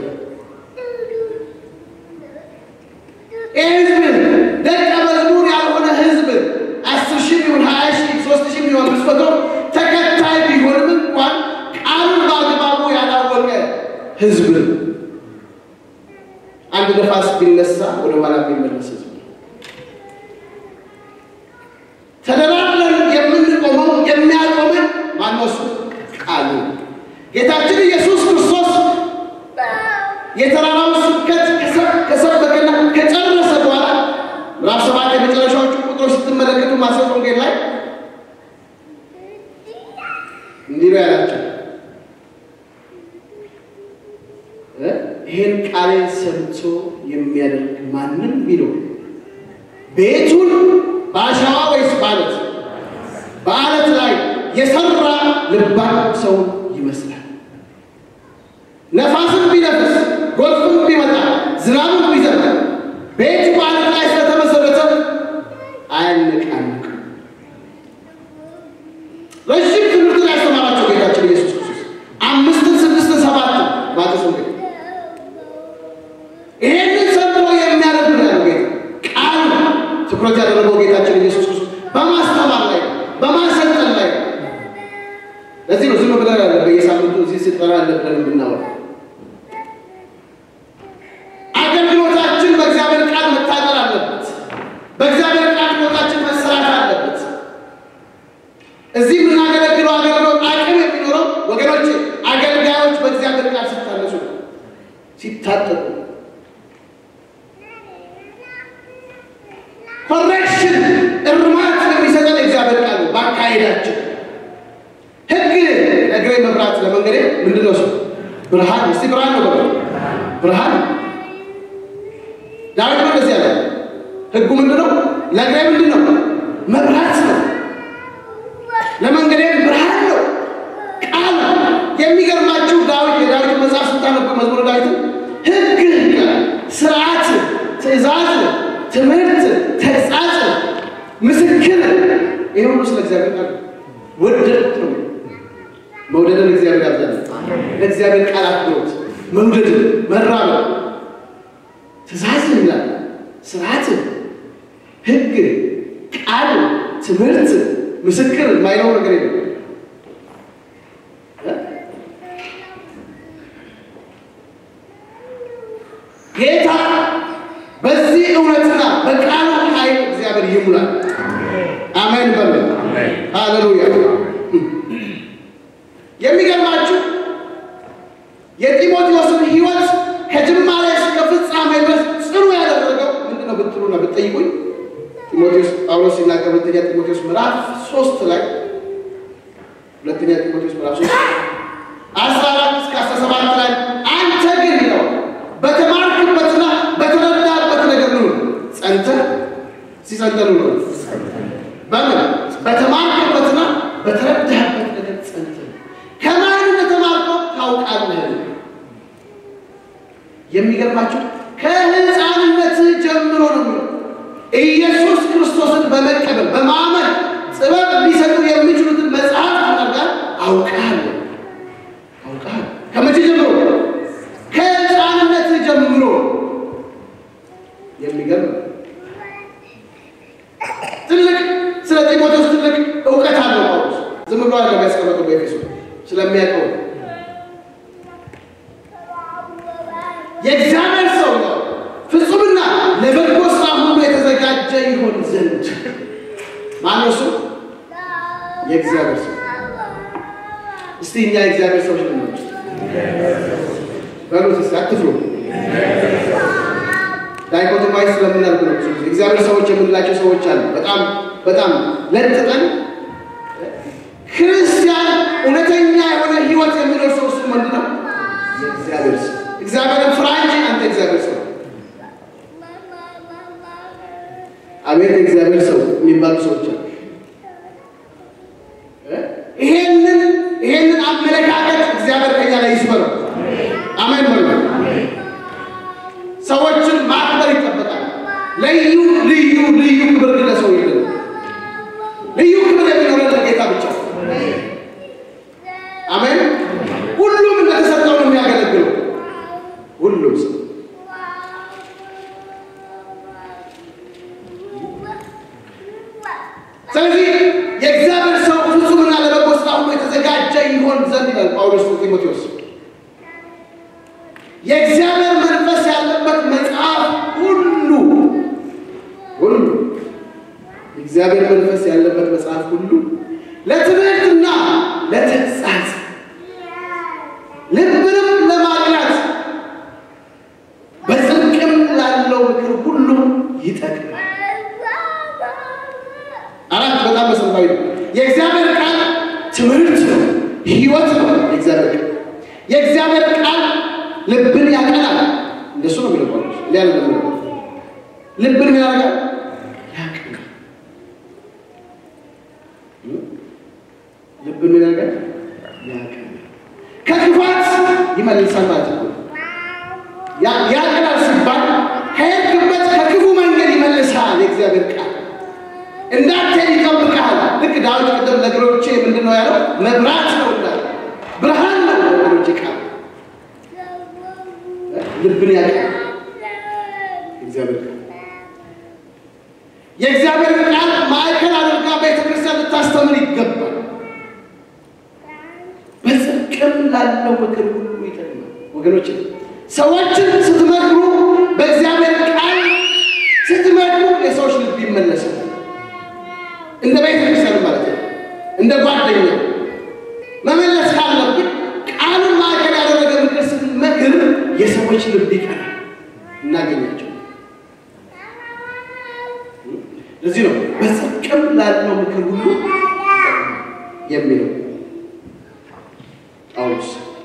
ይህ ህዝብ ደቀ መዝሙር ያልሆነ ህዝብ አስር ሺህ ቢሆን ሀያ ሺህ ሶስት ሺህ ቢሆን አምስት መቶ ተከታይ ቢሆንም እንኳን ቃሉን በአግባቡ ያላወቀ ህዝብ አንድ ነፋስ ቢነሳ ወደ ኋላ የሚመለስ ህዝብ ተደራድረን የምንቆመው የሚያቆመን ማነው? እሱ ቃሉ ጌታችን ኢየሱስ ክርስቶስ የተራራውን ስብከት ከሰበከና ከጨረሰ በኋላ ምዕራፍ ሰባት የመጨረሻዎቹ ቁጥሮች ስትመለከቱ ማቴዎስ ወንጌል ላይ እንዲህ ነው ያላቸው፣ ይህን ቃሌን ሰምቶ የሚያደርግ ማንም ቢኖር ቤቱን በአሸዋ ወይስ በዓለት በዓለት ላይ የሰራ ልባም ሰው ይመስላል። ነፋስም ቢነፍስ ጎርፍም ቢመጣ ዝናብም ቢዘንብ ቤቱ በዓለት ላይ ስለተመሰረተ አያነቃንቅም። ረዥም ትምህርትን ያስተማራቸው ጌታችን ኢየሱስ ክርስቶስ አምስትን፣ ስድስትን፣ ሰባትን ማቴዎስ ወንጌል ይሄንን ሰምቶ የሚያደርግ ነው ያለው ጌታ። ቃል ትኩረት ያደረገው ጌታችን ኢየሱስ ክርስቶስ በማስተማር ላይ በማሰልጠን ላይ ለዚህ ነው ዝም ብለን ያለ በየሳምንቱ እዚህ ስልጠና አለ ብለን የምናወራው። አገልግሎታችን በእግዚአብሔር ቃል መታጠር አለበት። በእግዚአብሔር ቃል ሕይወታችን መሰራት አለበት። እዚህ የምናገለግለው አገልግሎት አቅም የሚኖረው ወገኖች አገልጋዮች በእግዚአብሔር ቃል ሲታነሱ ነው፣ ሲታጠቁ ኮሬክሽን እርማት የሚሰጠን እግዚአብሔር ቃል ነው። በአካሄዳችን ሕግ ለእግሬ መብራት ለመንገዴ ምንድን ነው? እሱ ብርሃን። እስቲ ብርሃን ነው በለው። ብርሃን ዳዊት ነው እንደዚህ ያለ ሕጉ ምንድን ነው? ለእግሬ ምንድን ነው? መብራት ነው። ለመንገዴ ብርሃን ነው። ቃል የሚገርማችሁ ዳዊት የዳዊት መጽሐፍ ስታነቡ መዝሙረ ዳዊትን ሕግ ይላል፣ ስርዓት፣ ትእዛዝ፣ ትምህርት፣ ተግሣጽ፣ ምስክር ይህ ሁሉ ስለ እግዚአብሔር ቃል ወደድ ነው። መውደድን እግዚአብሔር ያዘለ ለእግዚአብሔር ቃል አክብሮት መውደድን መራበብ ትእዛዝ ይላል ስርዓት፣ ሕግ፣ ቃል፣ ትምህርት፣ ምስክር የማይለው ነገር የለም። ጌታ በዚህ እውነትና በቃሉ ኃይል እግዚአብሔር ይሙላል። አሜን በሉ። ሃሌሉያ። የሚገርማችሁ የጢሞቴዎስን ሕይወት ከጅማሬ እስከ ፍጻሜ ድረስ ጽኑ ያደረገው ምንድን ነው ብትሉና ብትጠይቁኝ ጢሞቴዎስ ጳውሎስ ሲናገር ሁለተኛ ጢሞቴዎስ ምዕራፍ ሶስት ላይ ሁለተኛ ጢሞቴዎስ ምዕራፍ ሶስት አስራ አራት እስከ አስራ ሰባት ላይ አንተ ግን ይለው በተማርክበትና በተረዳበት ነገር ኑር። ጸንተህ ሲጸንተህ ኑር። በምን በተማርክበትና በተረዳህበት ነገር ጸንተህ ከማን እንደተማርከው ታውቃለህ። የሚገርማችሁ ከሕፃንነትህ ጀምሮ ነው የሚለው ኢየሱስ ክርስቶስን በመቀበል በማመን ጥበብ ሊሰጡ የሚችሉትን መጽሐፍ አድርጋል አውቃለሁ አውቃለሁ። ከመቼ ጀምሮ? ከሕፃንነትህ ጀምሮ። የሚገርም ትልቅ ስለ ጢሞቴዎስ ትልቅ እውቀት አለው ጳውሎስ። ዝም ብሎ አለ ያስቀመጠው በኤፌሶ ስለሚያውቀው የእግዚአብሔር ሰው ነው ፍጹምና ለበጎ ስራ ሁሉ የተዘጋጀ ይሆን ዘንድ ማነው እሱ? የእግዚአብሔር ሰው። እስቲ እኛ የእግዚአብሔር ሰዎች ልንሆን በሉት እስቲ አትፍሩ። ዳይኮቶማይዝ ስለምናልኩ ነው። ብዙ ጊዜ እግዚአብሔር ሰዎች የምንላቸው ሰዎች አሉ። በጣም በጣም ለጥጠን ክርስቲያን እውነተኛ የሆነ ህይወት የሚኖር ሰው እሱ ምንድን ነው? የእግዚአብሔር ሰው። እግዚአብሔርን ፍራ እንጂ አንተ እግዚአብሔር ሰው አቤት የእግዚአብሔር ሰው የሚባሉ ሰዎች አሉ። ይሄንን ይሄንን አመለካከት እግዚአብሔር ከኛ ላይ ይስበረው። አሜን በሉ። ሰዎችን ማክበር ይጠበቃል። ልዩ ልዩ ልዩ ክብር ግን ለሰው የለም። ልዩ ክብር የሚኖረን ለጌታ ብቻ። አሜን። ሁሉም እንደተሰጠው ነው የሚያገለግለው። ሁሉም ሰው ስለዚህ የእግዚአብሔር ሰው ፍጹምና ለበጎ ስራ ሁሉ የተዘጋጀ ይሆን ዘንድ ይላል ጳውሎስ ጢሞቴዎስ። የእግዚአብሔር መንፈስ ያለበት መጽሐፍ ሁሉ ሁሉ የእግዚአብሔር መንፈስ ያለበት መጽሐፍ ሁሉ ለትምህርትና ለተግሣጽ ልብንም ለማቅናት በጽድቅም ላለው ምክር ሁሉ ይጠቅማል። አራት በጣም መሰረታዊ ነው። የእግዚአብሔር ቃል ትምህርት ነው፣ ህይወት ነው። የእግዚአብሔር ቃል የእግዚአብሔር ቃል ልብን ያቀናል። እንደሱ ነው የሚለው ጳውሎስ። ሊያለ ነው ልብን ምን ያደርጋል? ያቀናል። ልብን ምን ያደርጋል? ያቀናል። ከክፋት ይመልሳል ማለት ነው። ያ- ያቀናል ሲባል ከሄድክበት ከክፉ መንገድ ይመልሳል። የእግዚአብሔር ቃል እንዳትሄድ ይጠብቅሃል። ልክ ዳዊት ቅድም ለእግሮቼ ምንድን ነው ያለው? መብራት ነው እንዳለ ብርሃን ነው ለእግሮቼ ቃል ልብን ያቀናል። እግዚአብሔር ቃል የእግዚአብሔር ቃል ማዕከል አድርጋ ቤተ ክርስቲያን ልታስተምር ይገባል። በጽድቅም ላለው ምክር ሁሉ ይጠቅማል። ወገኖች ሰዎችን ስትመክሩ በእግዚአብሔር ቃል ስትመክሩ የሰዎች ልብ ይመለሳል። እንደ ቤተ ክርስቲያን ማለት ነው። እንደ ጓደኛ መመለስ ካለብን ቃሉን ማዕከል ያደረገ ምክር ስትመክር የሰዎች ልብ ይቀናል፣ እናገኛቸው። ለዚህ ነው በጽድቅም ላለው ምክር ሁሉ የሚለው ጳውሎስ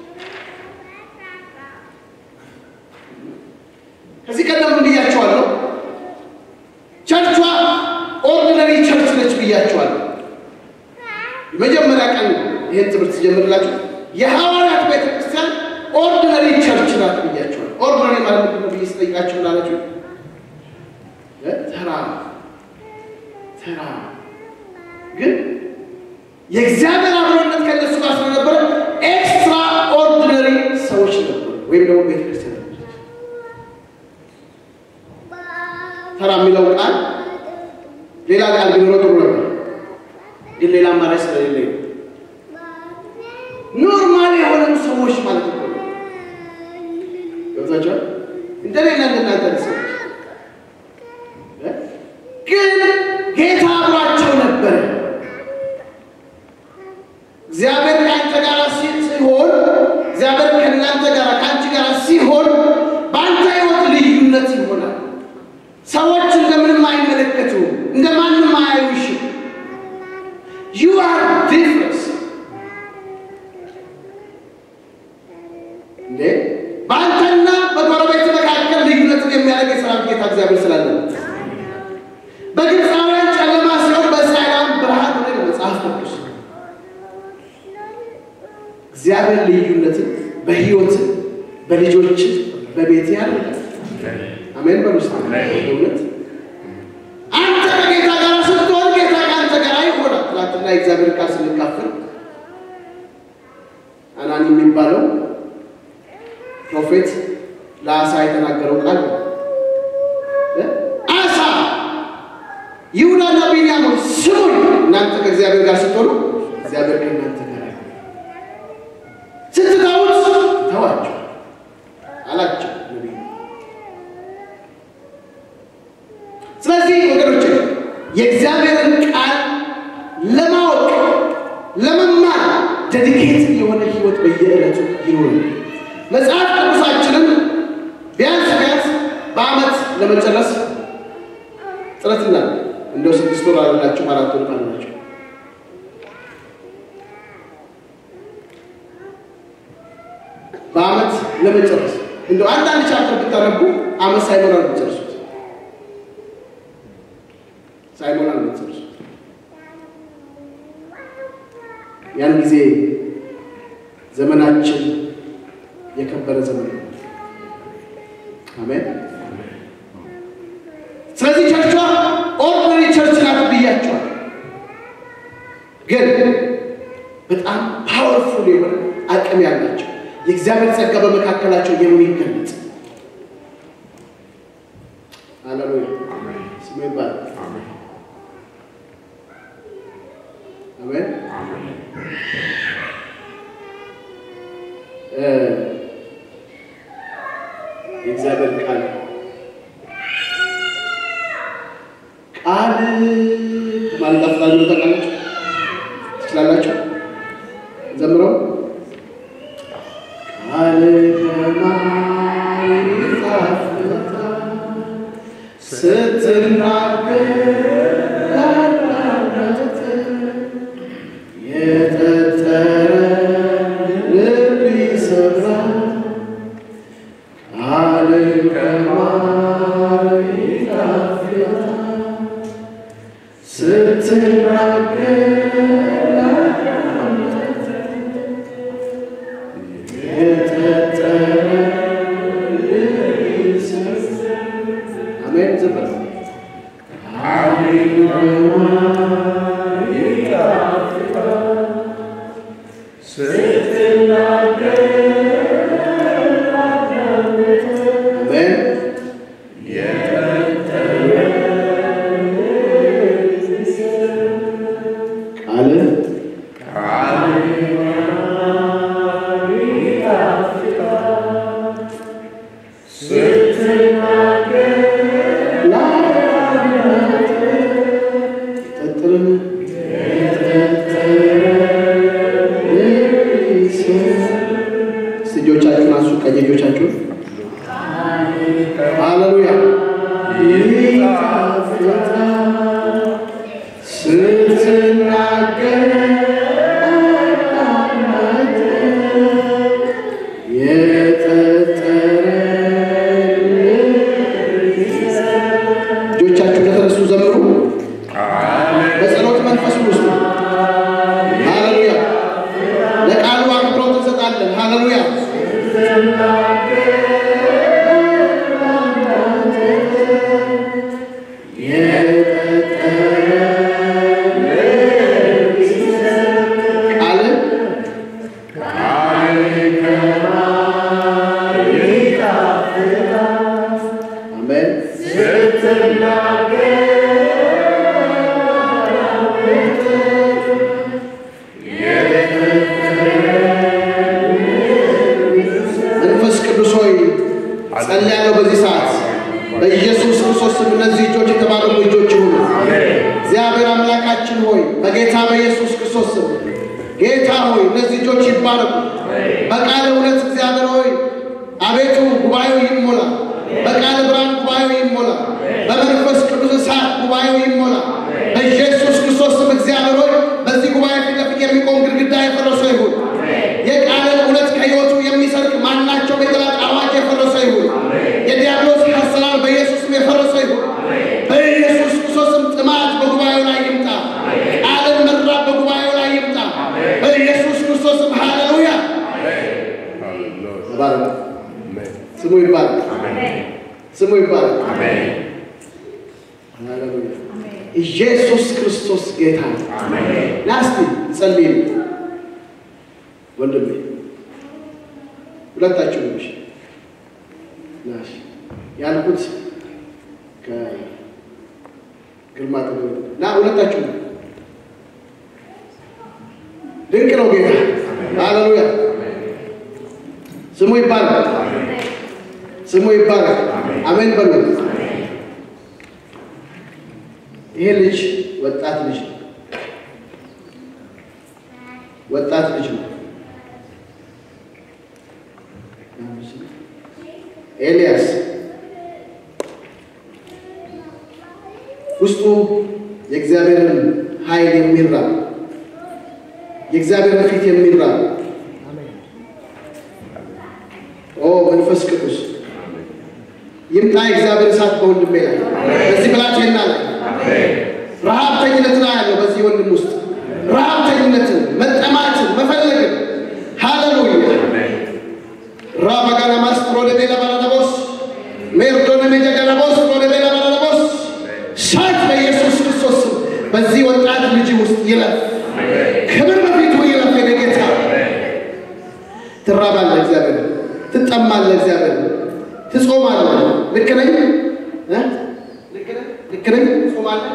ከዚህ ቀደም ብያቸዋለሁ። ቸርቿ ኦርዲነሪ ቸርች ነች ብያቸዋለሁ። የመጀመሪያ ቀን ይህን ትምህርት ሲጀምርላችሁ የሐዋርያት ቤተ ክርስቲያን ኦርዲነሪ ቸርች ናት ብያቸዋለሁ። ኦርዲነሪ ማለት ምንድን ነው ብዬ ስጠይቃችሁ ላላችሁ ተራ ተራ ግን የእግዚአብሔር አብሮነት ከእነሱ ጋር ስለነበረ ኤክስትራ ኦርዲነሪ ሰዎች ነበሩ፣ ወይም ደግሞ ቤተክርስቲያን ነበረች። ተራ የሚለው ቃል ሌላ ቃል ቢኖረው ጥሩ ነበር፣ ግን ሌላ አማራጭ ስለሌለ ኖርማል የሆኑ ሰዎች ማለት ነው። ገብታችኋል? እንደሌላ እንደናንተ ሰዎች ግን ጌታ አብሯቸው ነበረ። እግዚአብሔር ከአንተ ጋር ሲሆን እግዚአብሔር ከእናንተ ጋር ከአንቺ ጋር ሲሆን በአንተ ሕይወት ልዩነት ይሆናል። ሰዎች እንደምንም አይመለከቱ፣ እንደማንም አያዩሽ። ዩ አር ዲፍረንስ እንዴ በአንተና በጎረቤት መካከል ልዩነትን የሚያደርግ የሰራዊት ጌታ እግዚአብሔር ስላለ በግብፃውያን ጨለማ ሲሆን በእስራኤላውያን ብርሃን ሆነ መጽሐፍ ቅዱስ እግዚአብሔር ልዩነትን በህይወት በልጆች በቤት ያደርጋል። አሜን በሉስ እውነት አንተ ከጌታ ጋር ስትሆን ጌታ ከአንተ ጋር ይሆናል። ትናንትና የእግዚአብሔር ቃል ስንካፈል አናኒ የሚባለው ፕሮፌት ለአሳ የተናገረው ቃል ነው። አሳ ይሁዳና ቢንያምን ስሙኝ፣ እናንተ ከእግዚአብሔር ጋር ስትሆኑ እግዚአብሔር ከእናንተ ጋር ስትተዉት ተዋቸው አላቸው ነቢዩ። ስለዚህ ወገኖች የእግዚአብሔርን ቃል ለማወቅ ለመማር ዴዲኬት የሆነ ህይወት በየዕለቱ ይኖር። መጽሐፍ ቅዱሳችንን ቢያንስ ቢያንስ በዓመት ለመጨረስ ጥረት እናድርግ። እንደው ስድስት ወር አላችሁ አራት ወር አላችሁ በዓመት ለመጨረስ እንደው አንዳንድ ቻፕተር ብታነቡ ዓመት ሳይሞላ ነው የምትጨርሱት። ሳይሞላ ነው የምትጨርሱት። ያን ጊዜ ዘመናችን የከበረ ዘመን ነው። አሜን። ስለዚህ ቸርቿ ኦርዲነሪ ቸርች ናት ብያቸዋል። ግን በጣም ፓወርፉል የሆነ አቅም ያላቸው የእግዚአብሔር ጸጋ በመካከላቸው የሚገለጽ ሃሌሉያ ስሙ ይባላል። አሜን። የእግዚአብሔር ቃል ቃል ማለት አፍላሉ ታውቃላችሁ ትችላላችሁ ዘምረው ቃል ከማር ይጣፍጣል ስትናገር ያላለት የጠጠረ ልብ ይሰብራል ቃል ከማር ይጣፍጣል ስትናገር አሜን ዘመን አሜን ቃል ጠጥርን እጆቻችሁን አንሱ፣ ቀኝ እጆቻችሁን ሃሌሉያ ስትናገር ሃሌሉያ። ቃል አሜን። መንፈስ ቅዱስ ሆይ ጸልያለሁ በዚህ ሰዓት በኢየሱስ ክርስቶስ ስም እነዚህ እጆች የተባረኩ እጆች ይሁኑ። እግዚአብሔር አምላካችን ሆይ በጌታ በኢየሱስ ክርስቶስ ስም ጌታ ሆይ እነዚህ እጆች ይባረኩ። በቃል እውነት እግዚአብሔር ሆይ አቤቱ ጉባኤው ይሞላ። በቃል ብርሃን ጉባኤው ይሞላ። በመንፈስ ቅዱስ እሳት ጉባኤው ይሞላ። በኢየሱስ ክርስቶስ ስም እግዚአብሔር ሆይ በዚህ ጉባኤ ፊት ለፊት የሚቆም ግድግዳ የፈረሰ ይሁን። የቃልን እውነት ከሕይወቱ የሚሰርቅ ማናቸውም የጠላት አዋጅ የፈረሰ ይሁን። የዲያብሎስ አሰራር በኢየሱስ ስም የፈረሰ ይሁን። በኢየሱስ ክርስቶስም ጥማት በጉባኤው ላይ ይምጣ። ቃልን መራብ በጉባኤው ላይ ይምጣ። በኢየሱስ ክርስቶስም ሃሌሉያ። ተባረክ። ስሙ ይባረክ። ስሙ ይባረክ። ሃሌሉያ። ኢየሱስ ክርስቶስ ጌታ ነው። ና እስቲ ጸልይ ወንድሜ፣ ሁለታችሁ ነሽ ናሽ ያልኩት ከግርማ ጥበብ ና ሁለታችሁ ነው። ድንቅ ነው ጌታ። ሃሌሉያ። ስሙ ይባረክ። ስሙ ይባረክ። አሜን በሉ። ይሄ ልጅ ወጣት ልጅ ነው። ወጣት ልጅ ነው። ኤልያስ ውስጡ የእግዚአብሔርን ኃይል የሚራብ የእግዚአብሔርን ፊት የሚራብ ኦ መንፈስ ቅዱስ ይምጣ። የእግዚአብሔር እሳት በወንድሜ ላይ በዚህ ብላቴና ላይ ረሃብተኝነትን አያለው። በዚህ ወንድም ውስጥ ረሃብተኝነትን፣ መጠማትን፣ መፈለግን ሃሌሉያ ራባጋናማስ ሮደቤላ ባራዳቦስ ሜርዶነ ሜጀጋናቦስ ሮደቤላ ባራዳቦስ ሳት በኢየሱስ ክርስቶስ ስም በዚህ ወጣት ልጅ ውስጥ ይለፍ። ክብር በፊቱ ይለፍ። የኔ ጌታ ትራባለህ፣ እግዚአብሔር ትጠማለህ፣ እግዚአብሔር ትጾማለህ። ልክ ነኝ እ ልክ ነኝ። ትጾማለህ፣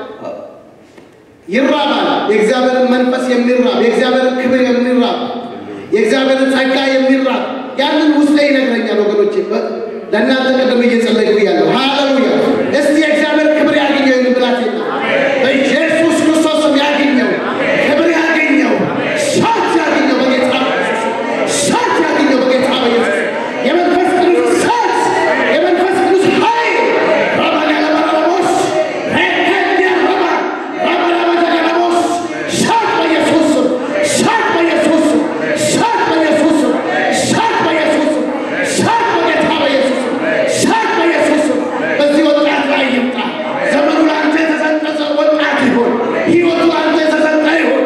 ይራባል። የእግዚአብሔርን መንፈስ የሚራብ የእግዚአብሔርን ክብር የሚራብ የእግዚአብሔርን ጸጋ የሚራብ ያንን ውስጤ ይነግረኛል። ወገኖቼ ለእናንተ ቅድም እየጸለይኩ እያለሁ ሃሌሉያ። እስቲ የእግዚአብሔር ክብር ያገኘው ይህን ብላቴና በኢየሱስ ክርስቶስም ያገኘው ክብር ያገኘው ሳት ያገኘው በጌታ ሳት ያገኘው በጌታ በኢየሱስ የመንፈስ ቅዱስ ሳት የመንፈስ ቅዱስ ኃይል ረባጋለባራቦስ ሬከንዲያ ረባ ረባራባጃጋለቦስ ሳት በኢየሱስ ስም ሳት በኢየሱስ ስም ሳት በኢየሱስ ስም ሳት በኢየሱስ ስም ሳት በጌታ በኢየሱስ ስም ሳት በኢየሱስ ስም በዚህ ወጣት ላይ ይምጣ። ዘመኑ ለአንተ የተሰጠ ወጣት ይሆን። ሕይወቱ ለአንተ የተሰጠ ይሆን።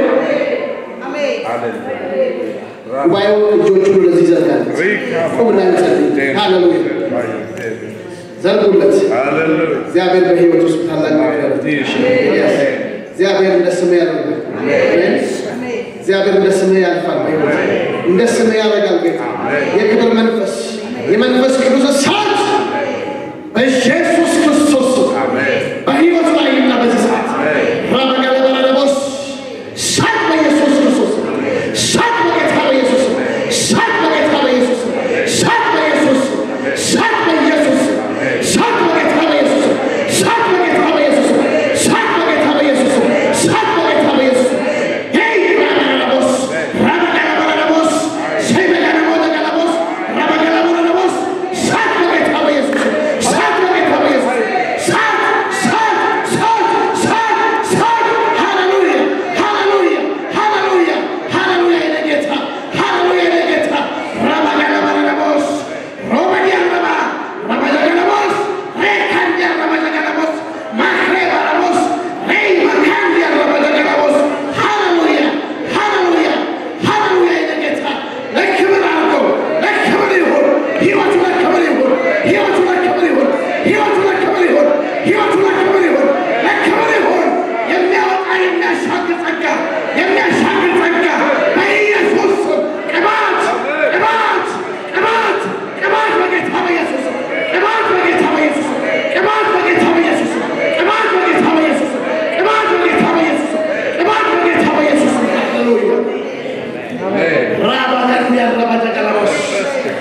ጉባኤው እጆቹን ወደዚህ ይዘርጋል። ቁምና እንጸልይ። ሃሌሉያ ዘርጉለት። እግዚአብሔር በሕይወት ውስጥ ታላቅ ነገር ያደርጋል። እግዚአብሔር እንደ ስምህ ያደርጋል። አሜን። እግዚአብሔር እንደ ስምህ ያልፋል። በሕይወት እንደ ስምህ ያደርጋል። ጌታ የክብር መንፈስ የመንፈስ ቅዱስ እሳት በኢየሱስ ክርስቶስ ስም በሕይወት ላይ ይምጣ። በዚህ ሰዓት ራበጋለበላደቦስ ሳት በኢየሱስ ክርስቶስ ስም ሳት በጌታ በኢየሱስ ስም ሳት በጌታ በኢየሱስ ስም ሳት በኢየሱስ ስም ሳት በኢየሱስ ስም ሳት በጌታ በኢየሱስ ስም ሳት በጌታ በኢየሱስ ስም ሳት በጌታ በኢየሱስ ስም ሳት በጌታ በኢየሱስ ስም ሄይ ራበጋለቦስ ራበጋለበላደቦስ ሸይበጋለቦደጋለቦስ ራበጋለበላደቦስ ሳት በጌታ በኢየሱስ ስም ሳት በጌታ በኢየሱስ ስም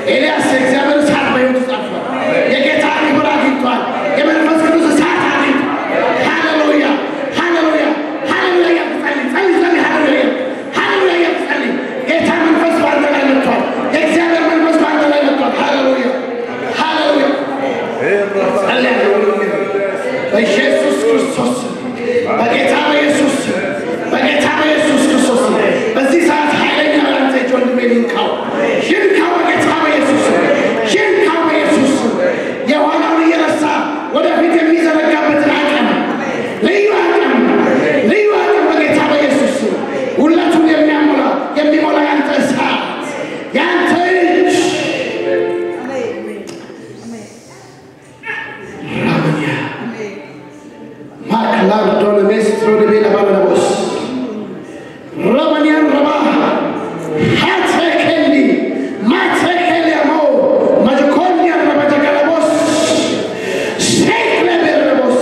ኤልያስ የእግዚአብሔር እሳት በሕይወቱ ጸጥቷል። የጌታ ክብር አግኝቷል። የመንፈስ ቅዱስ እሳት አግኝቷል። ሃሌሉያ ሃሌሉያ ሃሌሉያ እያልክ ጸልይ ጸልይ ጸልይ ሃሌሉያ ሃሌሉያ እያልክ ጸልይ። ጌታ መንፈስ በአንተ ላይ መጥቷል። የእግዚአብሔር መንፈስ በአንተ ላይ መጥቷል። ሃሌሉያ ሃሌሉያ ጸልያለሁ በኢየሱስ ክርስቶስ ስም፣ በጌታ በኢየሱስ ስም፣ በጌታ በኢየሱስ ክርስቶስ ስም በዚህ ሰዓት ኃይለኛ ያንተ እጅ ወንድሜ ይንካው ይንካው በጌታ በኢየሱስ ስም ይንካው በኢየሱስ ስም የኋላውን እየረሳ ወደፊት የሚዘረጋበትን አቅም ልዩ አቅም ልዩ አቅም በጌታ በኢየሱስ ስም ሁለቱን የሚያሞላ የሚሞላ ያንተ እሳት ያንተ እጅ ራመኛ ማክላርዶን ሜስትሮ ደቤላ ባለለቦስ ረመኒያን ረባ ሀተከሊ ማተከሊያሞ መጅኮኒያን ረበጀገለቦስ ሴክለቤረቦስ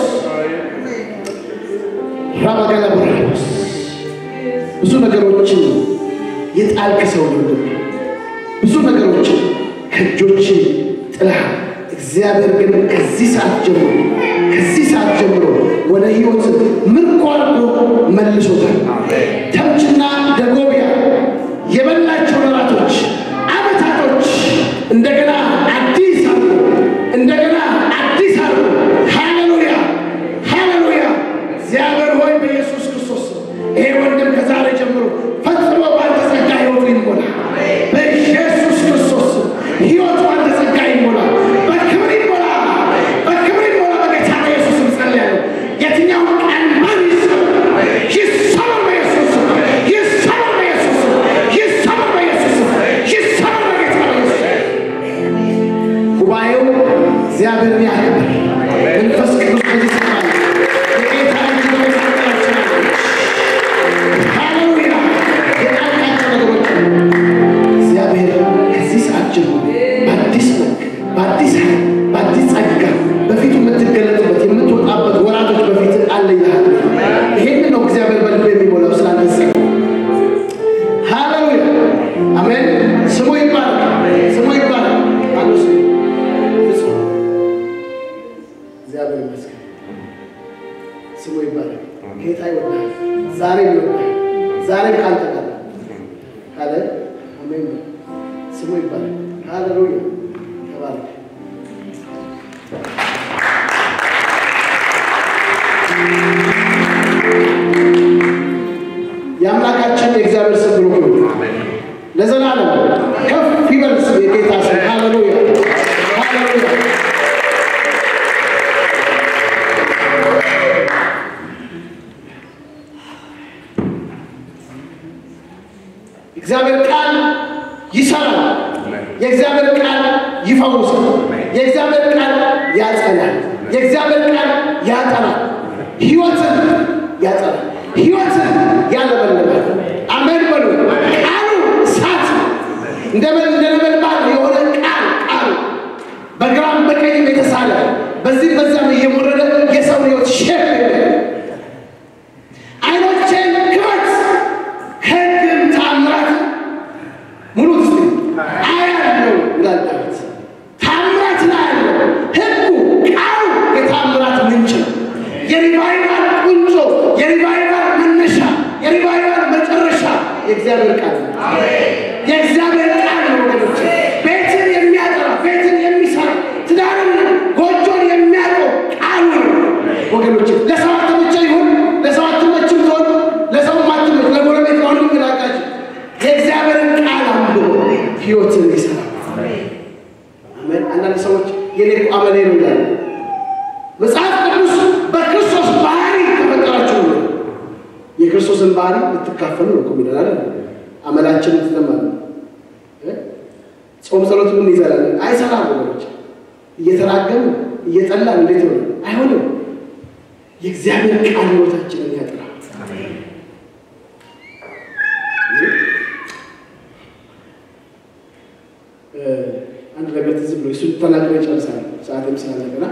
ረበገለቦረቦስ ብዙ ነገሮችን የጣልክ ሰው ነው። ብዙ ነገሮችን ከእጆች ጥለሃል። እግዚአብሔር ግን ከዚህ ሰዓት ጀምሮ ከዚህ ሰዓት ጀምሮ ወደ ሕይወት ምርኮ አድርጎ መልሶታል። ተምችና ደጎቢያ የበላቸው ወራቶች፣ ዓመታቶች እንደገና አዲስ አድርጎ እንደገና አዲስ አድርጎ ሃሌሉያ ሃሌሉያ። እግዚአብሔር ሆይ በኢየሱስ ክርስቶስ ስም ይሄ ወንድም ከዛሬ ጀምሮ ፈጽሞ ባንተ ጸጋ ሕይወቱ ይሞላ። በኢየሱስ ክርስቶስ ስም ሕይወቱ ባንተ ጸጋ ይሞላ፣ በክብር ይሞላ፣ በክብር ይሞላ። በጌታ በኢየሱስ ስም ጸልያለሁ። የትኛውም ቀንበር ይሰበር፣ ይሰበር በኢየሱስ ስም፣ ይሰበር በኢየሱስ ስም፣ ይሰበር በኢየሱስ ስም፣ ይሰበር በጌታ በኢየሱስ ስም። ጉባኤው እግዚአብሔርን ያክብር። መንፈስ ቅዱስ በዚህ ስፍራ አለ። የጌታ እጅ በመካከላችን አለች። ሃሌሉያ! የጣልካቸው ነገሮች አሉ። እግዚአብሔር ከዚህ ሰዓት ጀምሮ በአዲስ መልክ፣ በአዲስ ኃይል፣ በአዲስ ጸጋ በፊቱ የምትገለጥበት የምትወጣበት ወራቶች በፊት አለ ይልሃል። ይሄን ነው እግዚአብሔር በልብ የሚሞላው ስላንተ ጸጋ። ሃሌሉያ! አሜን። ስሙ ይባላል። ስሙ ይባላል። አንዱ ስሙ ፍጹም እግዚአብሔር ይመስገን። ስሙ ይባላል። ጌታ ይወዳል። ዛሬ ይወዳል። ዛሬ ከአንተ ጋር ነው። ካለ አሜን በል። ስሙ ይባላል። ሃሌሉያ ተባረክ። የአምላካችን የእግዚአብሔር ስም ብሩክ ይሁን ለዘላለም ከፍ ይበል ስም የጌታ ስም ሃሌሉያ ሃሌሉያ እግዚአብሔር ቃል ይሰራል። የእግዚአብሔር ቃል ይፈውሳል። የእግዚአብሔር ቃል ያጸናል። የእግዚአብሔር ቃል ያጠናል። ሕይወትን ያጠናል። ሕይወትን ያለበልባል። አሜን በሉ። ቃሉ እሳት ነው። እንደ እንደ ነበልባል የሆነ ቃል ቃሉ በግራም በቀኝም የተሳለ በዚህም በዚያም እየሞረደ የሰውን ሕይወት ሼፕ የሚያደርግ አይኖቼን ክፈት ከሕግም ተአምራት ሙሉ ስ አያለው ይላል ዳዊት። ተአምራት ላይ ያለው ሕጉ ቃሉ የተአምራት ምንጭ ነው። የሪቫይቫል ቁንጮ፣ የሪቫይቫል መነሻ፣ የሪቫይቫል መጨረሻ የእግዚአብሔር ቃል ነው። የእግዚአብሔር ቃል ነው ወገኖች። ቤትን የሚያጠራ ቤትን የሚሰራ ትዳርን ጎጆን የሚያውቀው ቃሉ ነው ወገኖች። ለሰው አትመቸ ይሁን ለሰው አትመችም ትሆን ለሰው አትመች ለጎረቤት ለሁሉም ግላጋች የእግዚአብሔርን ቃል አንብቦ ህይወትን ይሰራል። አሜን። አንዳንድ ሰዎች የኔ እኮ አመሌ ነው ይላሉ። መጽሐፍ ቅዱስ በክርስቶስ ባህሪ ከፈጠራችሁ ነው የክርስቶስን ባህሪ ልትካፈሉ ነው እኮ የሚለን አይደል? አመላችንን ትተማለ ጾም ጸሎት ምን ይዘላል? አይሰራም ወገኖች። እየተራገም እየጠላን እንዴት ነው? አይሆንም። የእግዚአብሔር ቃል ህይወታችንን ያጥራል። አንድ ነገር ትዝ ብሎ እሱ ተናግሮ ይጨርሳል። ሰዓትም ስላለገና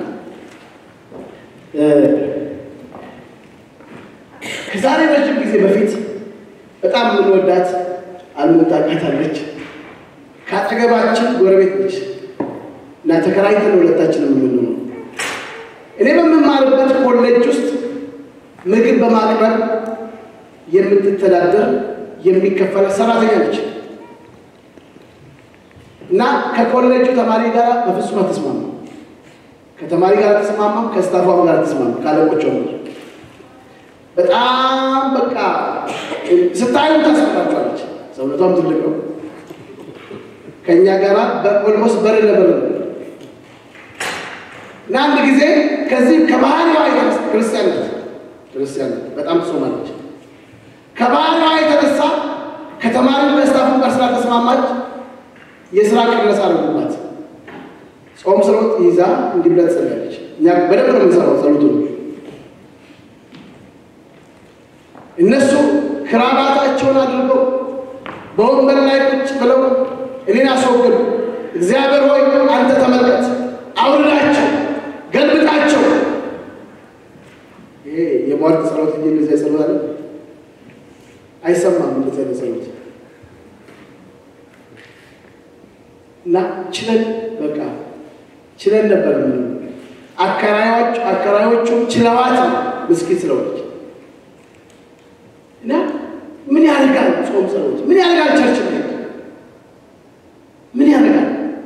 ከዛሬ ረጅም ጊዜ በፊት በጣም የምንወዳት አልሙን ታውቃታለች። ከአጠገባችን ጎረቤት ነች እና ተከራይተን ሁለታችን የምንኖረው እኔ በምማርበት ኮሌጅ ውስጥ ምግብ በማቅረብ የምትተዳደር የሚከፈለ ሰራተኛ ነች እና ከኮሌጁ ተማሪ ጋር በፍጹም አትስማማ። ከተማሪ ጋር አትስማማም፣ ከስታፏም ጋር አትስማማ፣ ከአለቆቿም ጋር በጣም በቃ ስታዩ ታስፈራቸዋለች። ሰውነቷም ትልቅ ነው። ከእኛ ጋር ኦልሞስት በር ለበር ነው እና አንድ ጊዜ ከዚህ ከባህሪዋ የተነሳ ክርስቲያን ናት ክርስቲያን ናት፣ በጣም ትጾማለች። ከባህሪዋ የተነሳ ከተማሪው ከስታፉ ጋር ስላልተስማማች የስራ ቅነሳ አደረጉባት። ጾም ስሮት ይዛ እንዲህ ብላ ትጸልያለች። እኛ በደንብ ነው የምንሰራው ጸሎቱ ነው። እነሱ ክራባታቸውን አድርገው በወንበር ላይ ቁጭ ብለው እኔን አስወግዱ፣ እግዚአብሔር ሆይ አንተ ተመልከት፣ አውርዳቸው፣ ገልብጣቸው። ይሄ የሟርት ጸሎት እንጂ እንደዚያ ጸሎት አለ አይሰማም። እንደዚያ ጸሎት እና ችለን በቃ ችለን ነበር። ምን አከራዮች አከራዮቹ ችለዋት ነው ምስኪን ስለሆነች እና ምን ያደርጋል ጾም ጸሎት ምን ያደርጋል ቸርች መሄድ ምን ያደርጋል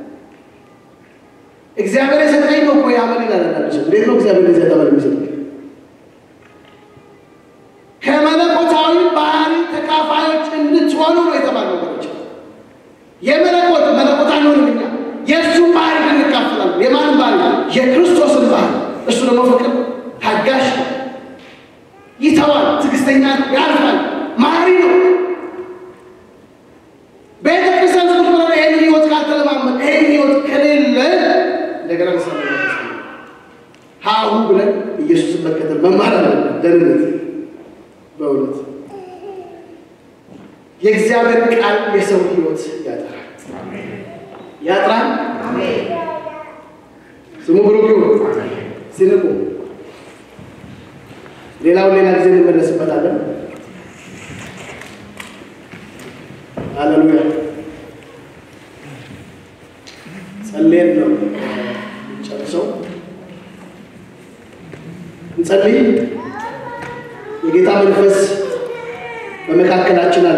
እግዚአብሔር የሰጠኝ ነው እኮ ያመን ይላላለች እንዴት ነው እግዚአብሔር የሰጠ መል የሚሰጥ ከመለኮታዊ ባህሪ ተካፋዮች እንድትሆኑ ነው የተባለው ነገሮች የመለኮት መለኮት አንሆንም እኛ የእሱን ባህሪ እንካፈላለን የማን ባህሪ የክርስቶስን ባህሪ እሱ ደግሞ ፍቅር ታጋሽ ነው ይተዋል ትዕግስተኛ ያልፋል ማሪ ነው ቤተ ክርስቲያን ቁጭ ብለን ይህን ህይወት ካልተለማመን ይህን ህይወት ከሌለ እንደገና ንሳ ሀሁ ብለን ኢየሱስን መከተል መማር አለብን ደህንነት በእውነት የእግዚአብሔር ቃል የሰው ህይወት ያጠራል ያጥራል ስሙ ብሩክ ይሁን ሲንቁ ሌላውን ሌላ ጊዜ እንመለስበታለን ሃሌሉያ ጸልየን ነው ጨርሰው እንጸልይ የጌታ መንፈስ በመካከላችን አለ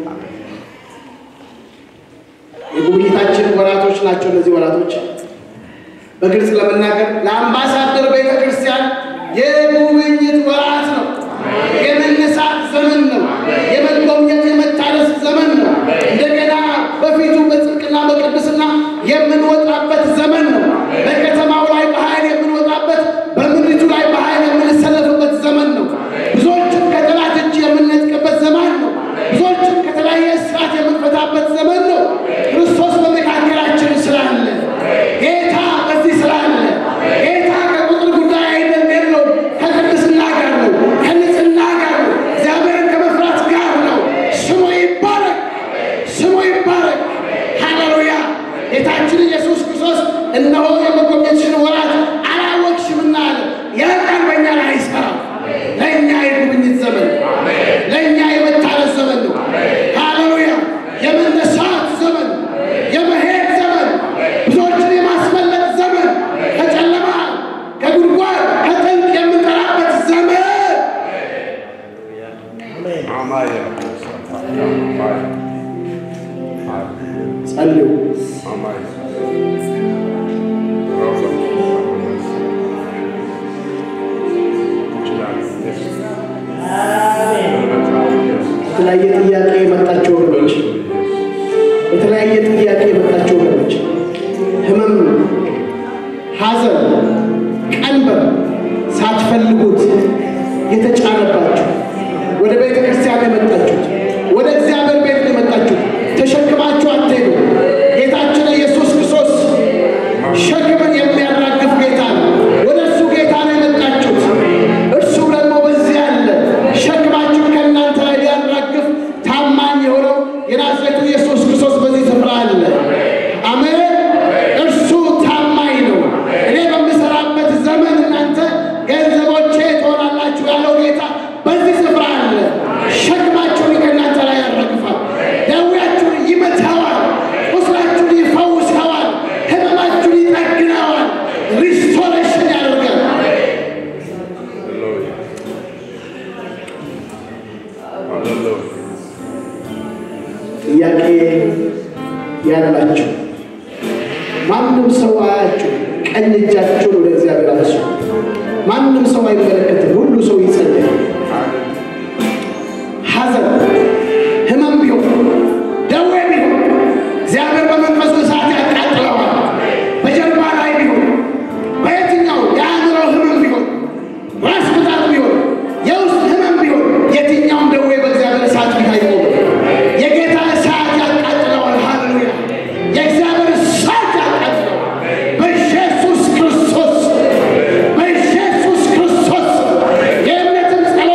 የጉብኝታችን ወራቶች ናቸው እነዚህ ወራቶች በግልጽ ለመናገር ለአምባሳደር ቤተ ክርስቲያን የጉብኝት ወራት ነው የመነሳት ዘመን ነው የመጎብኘት የመታደስ ዘመን ነው እንደገና በፊቱ በጽድቅና በቅድስና የምንወጣበት ዘመን ነው በከተማው ላይ በኃይል የምንወጣበት በምድሪቱ ላይ በኃይል የምንሰለፍበት ዘመን ነው ብዙዎችን ከጠላት እጅ የምንነጥቅበት ዘመን ነው ብዙዎችን ከተለያየ ስርዓት የምንፈታበት ዘመን ነው ክርስቶስ በመካከላችን ስላለ ጌታ በዚህ ስላለ ጌታ ከቁጥር ጉዳይ አይደለም የለውም ከቅድስና ጋር ነው ከንጽህና ጋር ነው እግዚአብሔርን ከመፍራት ጋር ነው ስሙ ይባረክ ስሙ ይባረክ ሃሌሉያ ጌታችን ኢየሱስ ክርስቶስ እነሆ የመጎብኘትሽን ወራት አላወቅሽምና አለ ያ ቃል በእኛ ላይ አይሰራም ለእኛ የጉብኝት ዘመን ነው ለእኛ የመታረስ ዘመን ነው ሃሌሉያ የመነሳት ዘመን የመሄድ ዘመን ብዙዎችን የማስመለጥ ዘመን ከጨለማ ከጉድጓድ ከጥልቅ የምንጠራበት ዘመን ጸልዩ የተለያየ ጥያቄ የመጣቸው ወገኖች የተለያየ ጥያቄ የመጣቸው ወገኖች ህመም፣ ሐዘን፣ ቀንበር ሳትፈልጉት የተጫነባችሁ ወደ ቤተ ክርስቲያን የመጣችሁት ወደ እግዚአብሔር ቤት ነው የመጣችሁት ተሸክማችሁ አትሄዱ። ጌታችን ኢየሱስ ክርስቶስ ሸክምን የሚያራግፍ ጌታ ነው። ወደ እሱ ጌታ ነው የመጣችሁት። እርሱ ደግሞ በዚህ አለ። ሸክማችሁን ከእናንተ ላይ ሊያራግፍ ታማኝ የሆነው የናዝሬቱ ኢየሱስ ክርስቶስ በዚህ ስፍራ አለ። አሜን። እርሱ ታማኝ ነው። እኔ በምሰራበት ዘመን እናንተ ገንዘቦቼ ትሆናላችሁ ያለው ጌታ በዚህ ስፍራ አለ። ሸክማችሁን ከእናንተ ላይ ያራግፋል። ደዌያችሁን ይመታዋል። ቁስላችሁን ያላችሁ ማንም ሰው አያችሁ፣ ቀኝ እጃችሁን ወደ እግዚአብሔር አንሱ። ማንም ሰው አይመለከትም፣ ሁሉ ሰው ይጸልያል። ሐዘን፣ ህመም ቢሆን ደዌ ቢሆን እግዚአብሔር በመንፈሱ እሳት ያቃጥለዋል። በጀርባ ላይ ቢሆን በየትኛው የአእምሮ ህመም ቢሆን ራስ ምታት ቢሆን የውስጥ ህመም ቢሆን የትኛውም ደዌ በእግዚአብሔር እሳት ፊት አይቆምም። የጌታ እሳት ያቃጥለዋል። ሃሌሉያ! የእግዚአብሔር እሳት ያቃጥለዋል። በኢየሱስ ክርስቶስ በኢየሱስ ክርስቶስ የእምነትን ጸሎት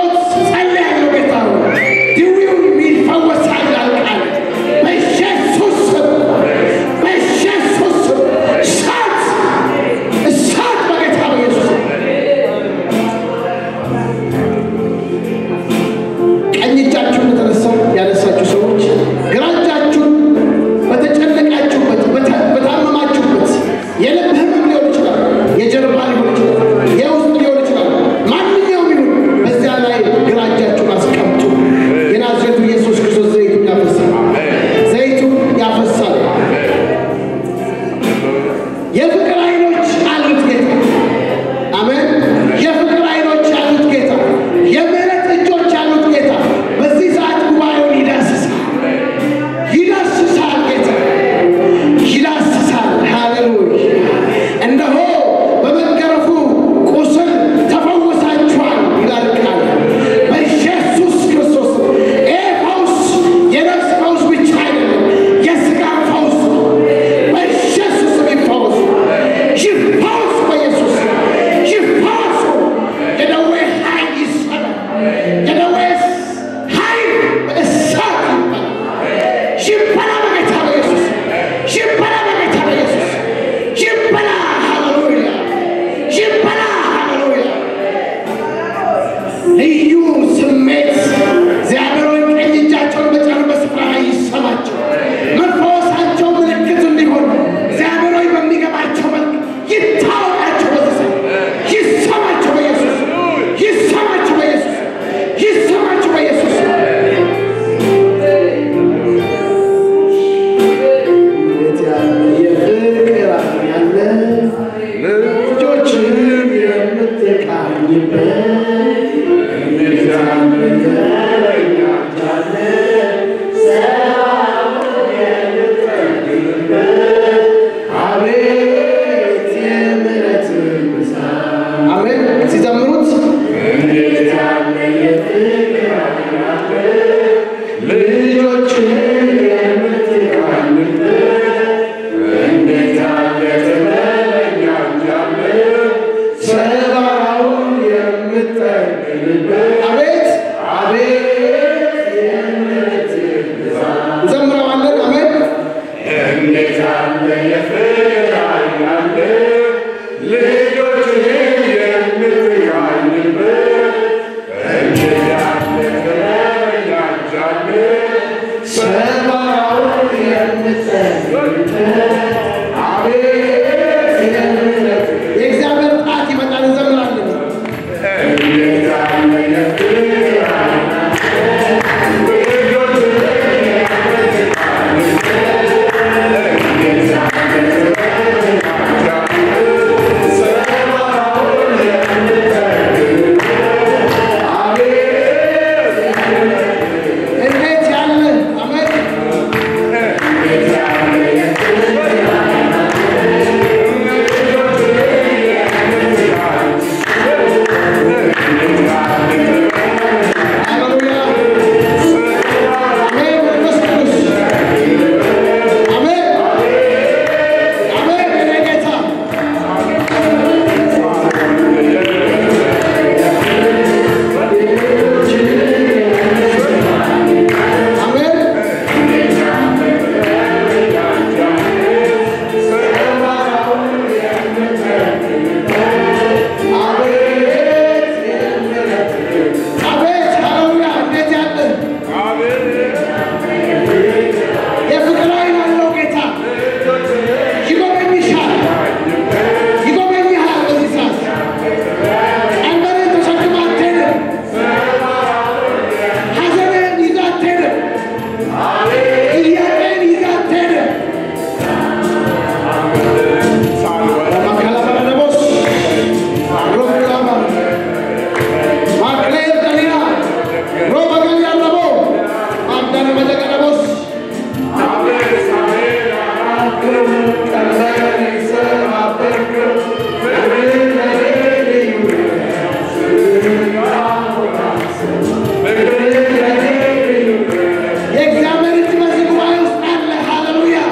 የእግዚአብሔር እጅ በዚህ ጉባኤ ውስጥ አለ። ሃሌሉያ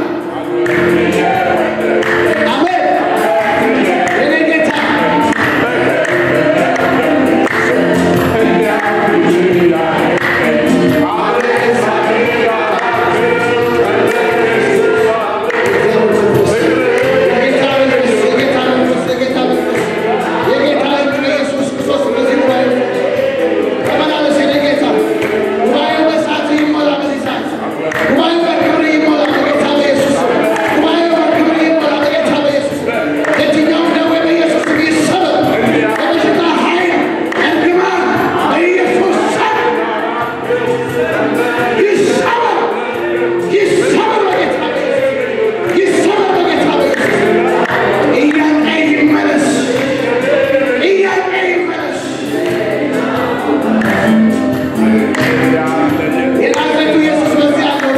አሜን። የኔ ጌታ የጌታ መንፈስ የጌታ መንፈስ የጌታ መንፈስ የጌታ እጅ በኢየሱስ ክርስቶስ በዚህ ጉባኤ ውስጥ ተመላለስ የኔ ጌታ። ጉባኤው በእሳት ይሞላ በዚህ ሰዓት። ጉባኤው በክብር ይሞላ በጌታ በኢየሱስ ስም። ጉባኤው በክብር ይሞላ በጌታ በኢየሱስ ስም። የትኛውም ደዌ በኢየሱስ ስም ይሰበር። የበሽታ ኃይል እርግማን በኢየሱስ ስም ይሰበር። ይሰበር በጌታ በኢየሱስ ይሰበር በጌታ በኢየሱስ ጥያቄ ይመለስ። ጥያቄ ይመለስ። የናዝሬቱ ኢየሱስ በዚህ አለ።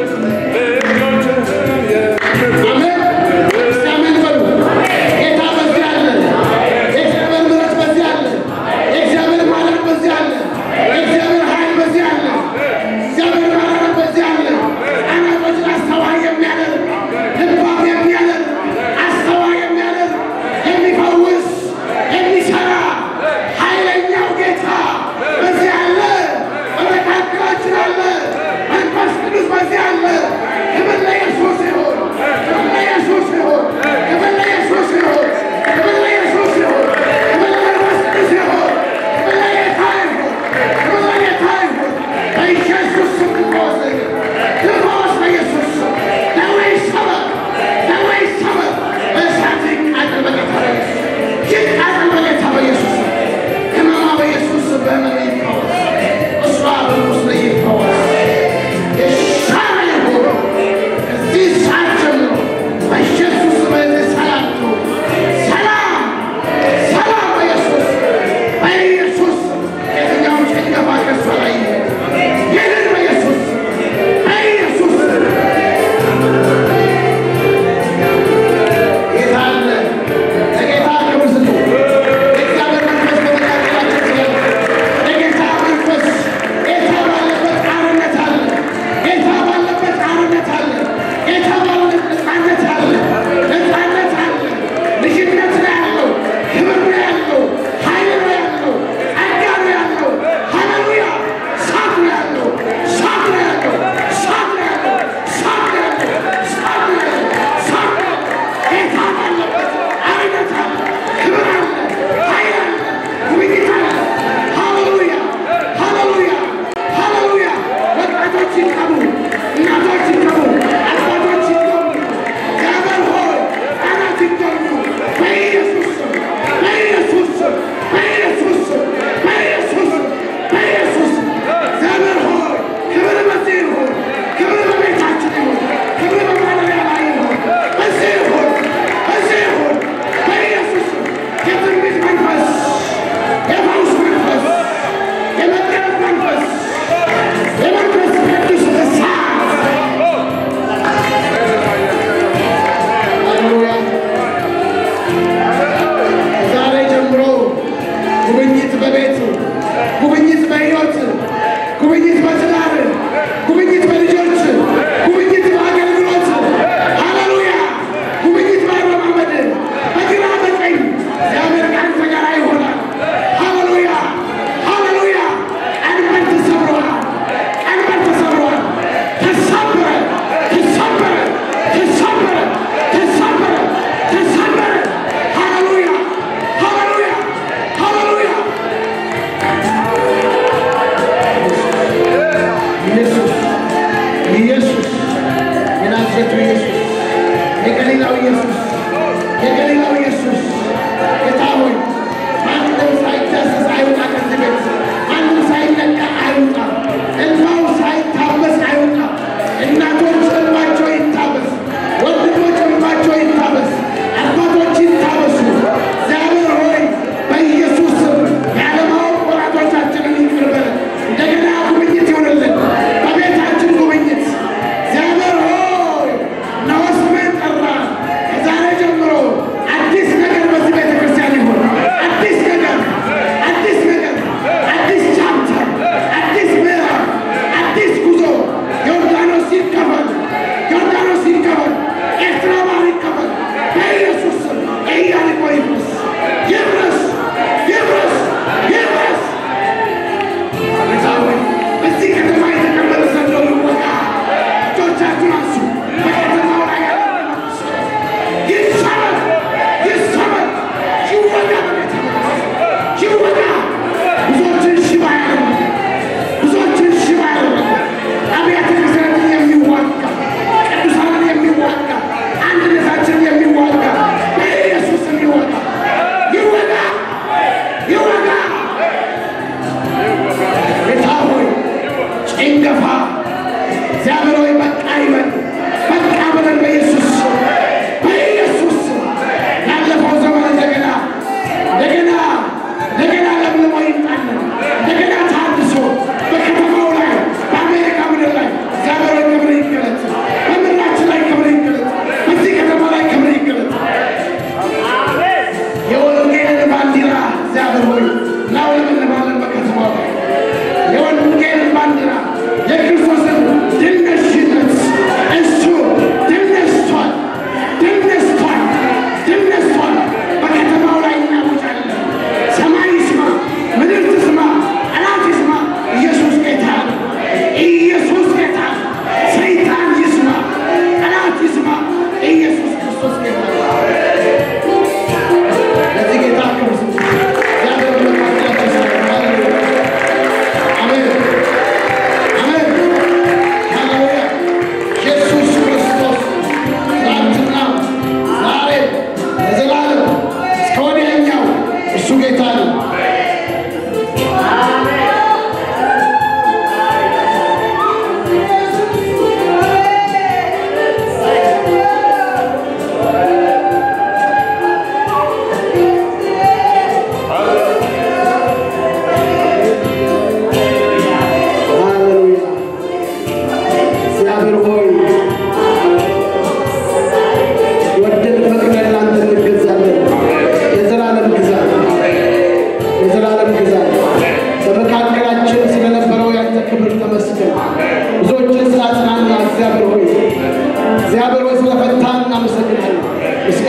አሜን። እስቲ አሜን በሉ። ጌታ በዚህ አለ። የእግዚአብሔር ምሕረት በዚህ አለ። የእግዚአብሔር ማዳን በዚህ አለ። የእግዚአብሔር ኃይል በዚህ አለ። እግዚአብሔር ማዳን በዚህ አለ። አናቶችን አስተዋይ የሚያደርግ ልባም የሚያደርግ አስተዋይ የሚያደርግ የሚፈውስ የሚሰራ ኃይለኛው ጌታ በዚህ አለ። በመካከላችን አለ። መንፈስ ቅዱስ በዚህ አለ። ክብር ለኢየሱስ ይሁን። ክብር ለኢየሱስ ይሁን። ክብር ለኢየሱስ ይሁን። ክብር ለኢየሱስ ይሁን። ክብር ለመንፈስ ቅዱስ ይሁን። ክብር ለጌታ ይሁን። ክብር ለጌታ ይሁን። በኢየሱስ ስም ትፈወስ። ትፈወስ በኢየሱስ ስም። ደዌ ይሰበር። ደዌ ይሰበር። በእሳት ይቃጠል በጌታ በኢየሱስ ስም። ይቃጠል በጌታ በኢየሱስ ስም። ህመማ በኢየሱስ ስም በህመም ይፈወስ። እሷ በቁስል ይፈወስ። የሻረ ይሁን። ከዚህ ሰዓት ጀምሮ በኢየሱስ ስም በዚህ ሰላም ትሁን። ሰላም ሰላም በኢየሱስ በኢየሱስ የትኛውም ጭንገፋ ከእሷ ላይ ይሁን። ይሁን በኢየሱስ በኢየሱስ ጌታ አለ። ለጌታ ክብር ስጡ። የእግዚአብሔር መንፈስ በመካከላችን ስላለ የጌታ መንፈስ ጌታ ባለበት አርነት አለ። ጌታ ባለበት አርነት አለ። ጌታ ባለበት ነፃነት አለ። ነፃነት አለ። ልጅነት ነው ያለው። ክብር ነው ያለው። ኃይል ነው ያለው። ጸጋ ነው ያለው። ሃሌሉያ እሳት ነው ያለው። እሳት ነው ያለው። እሳት ነው ያለው። እሳት ነው ያለው። እሳት ነው ያለው። እሳት ነው ያለው። ጌታ ባለበት አርነት አለ። ክብር አለ። ኃይል አለ። ጉብኝት አለ። ሃሌሉያ ሃሌሉያ ሃሌሉያ። ወጣቶች ይቀቡ፣ እናቶች ይቀቡ፣ አባቶች ይቀቡ፣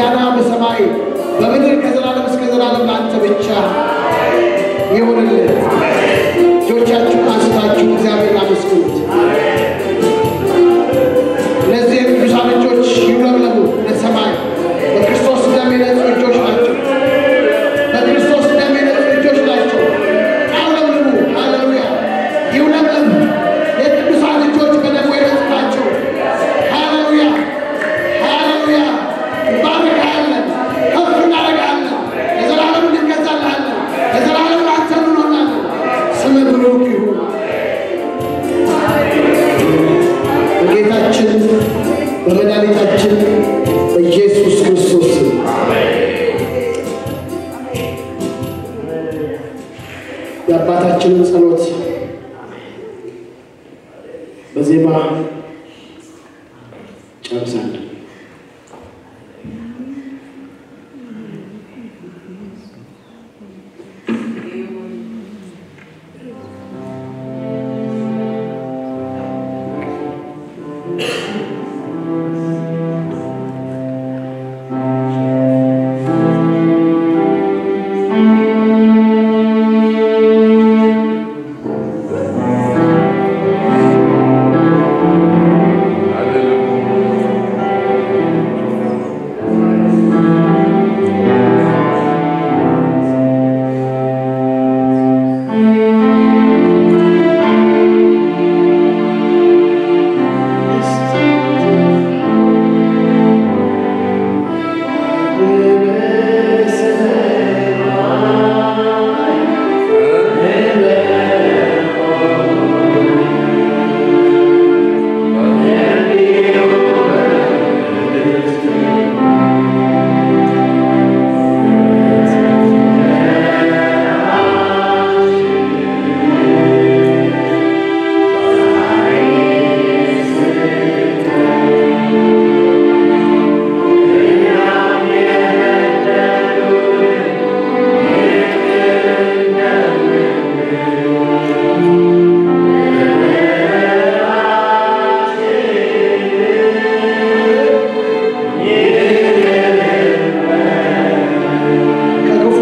ምስጋና በሰማይ በምድር ከዘላለም እስከ ዘላለም ለአንተ ብቻ ይሁንልን። እጆቻችሁን አንስታችሁ እግዚአብሔርን አመስግኑት። እነዚህ የቅዱሳን እጆች ይውለብለቡ ለሰማይ በክርስቶስ ደም የነጹ እጆች ናቸው። በክርስቶስ ደም የነጹ እጆች ናቸው። አውለብልቡ። ሃሌሉያ! ይውለብለቡ። የቅዱሳን እጆች በደሙ የነጹ ናቸው። ሃሌሉያ! ሃሌሉያ! እንባርክሃለን፣ ከፍ እናደርግሃለን፣ ለዘላለሙ እንገዛልሃለን፣ ለዘላለሙ አንተ እንሆናለን። ስምህ ብሩክ ይሁን። በጌታችን በመድኃኒታችን በኢየሱስ ክርስቶስ ስም የአባታችንን ጸሎት በዜማ ጨርሳለን። ከክፉ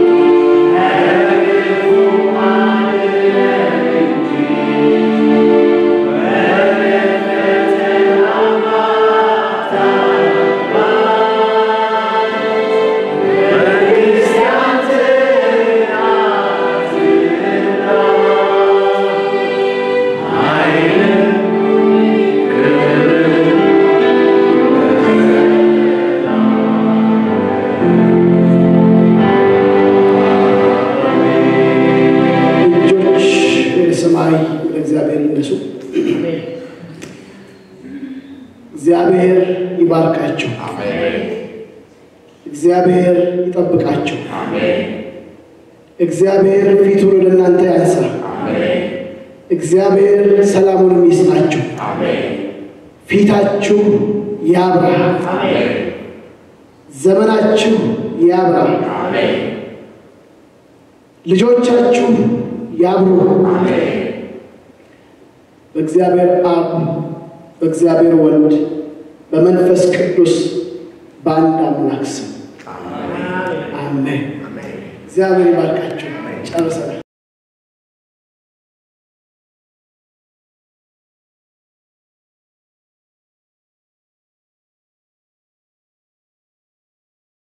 እጆች ወደ ሰማይ ወደ እግዚአብሔር ይነሱ። እግዚአብሔር ይባርካቸው። እግዚአብሔር ይጠብቃቸው። እግዚአብሔር ፊቱን ወደ እናንተ ያንሳ። እግዚአብሔር ሰላሙን ይስጣችሁ። ፊታችሁ ያብራ። ዘመናችሁ ያብራ። ልጆቻችሁ ያብሩ። በእግዚአብሔር አብ፣ በእግዚአብሔር ወልድ፣ በመንፈስ ቅዱስ በአንድ አምላክ ስም አሜን። እግዚአብሔር ይባርካችሁ። ጨርሰናል።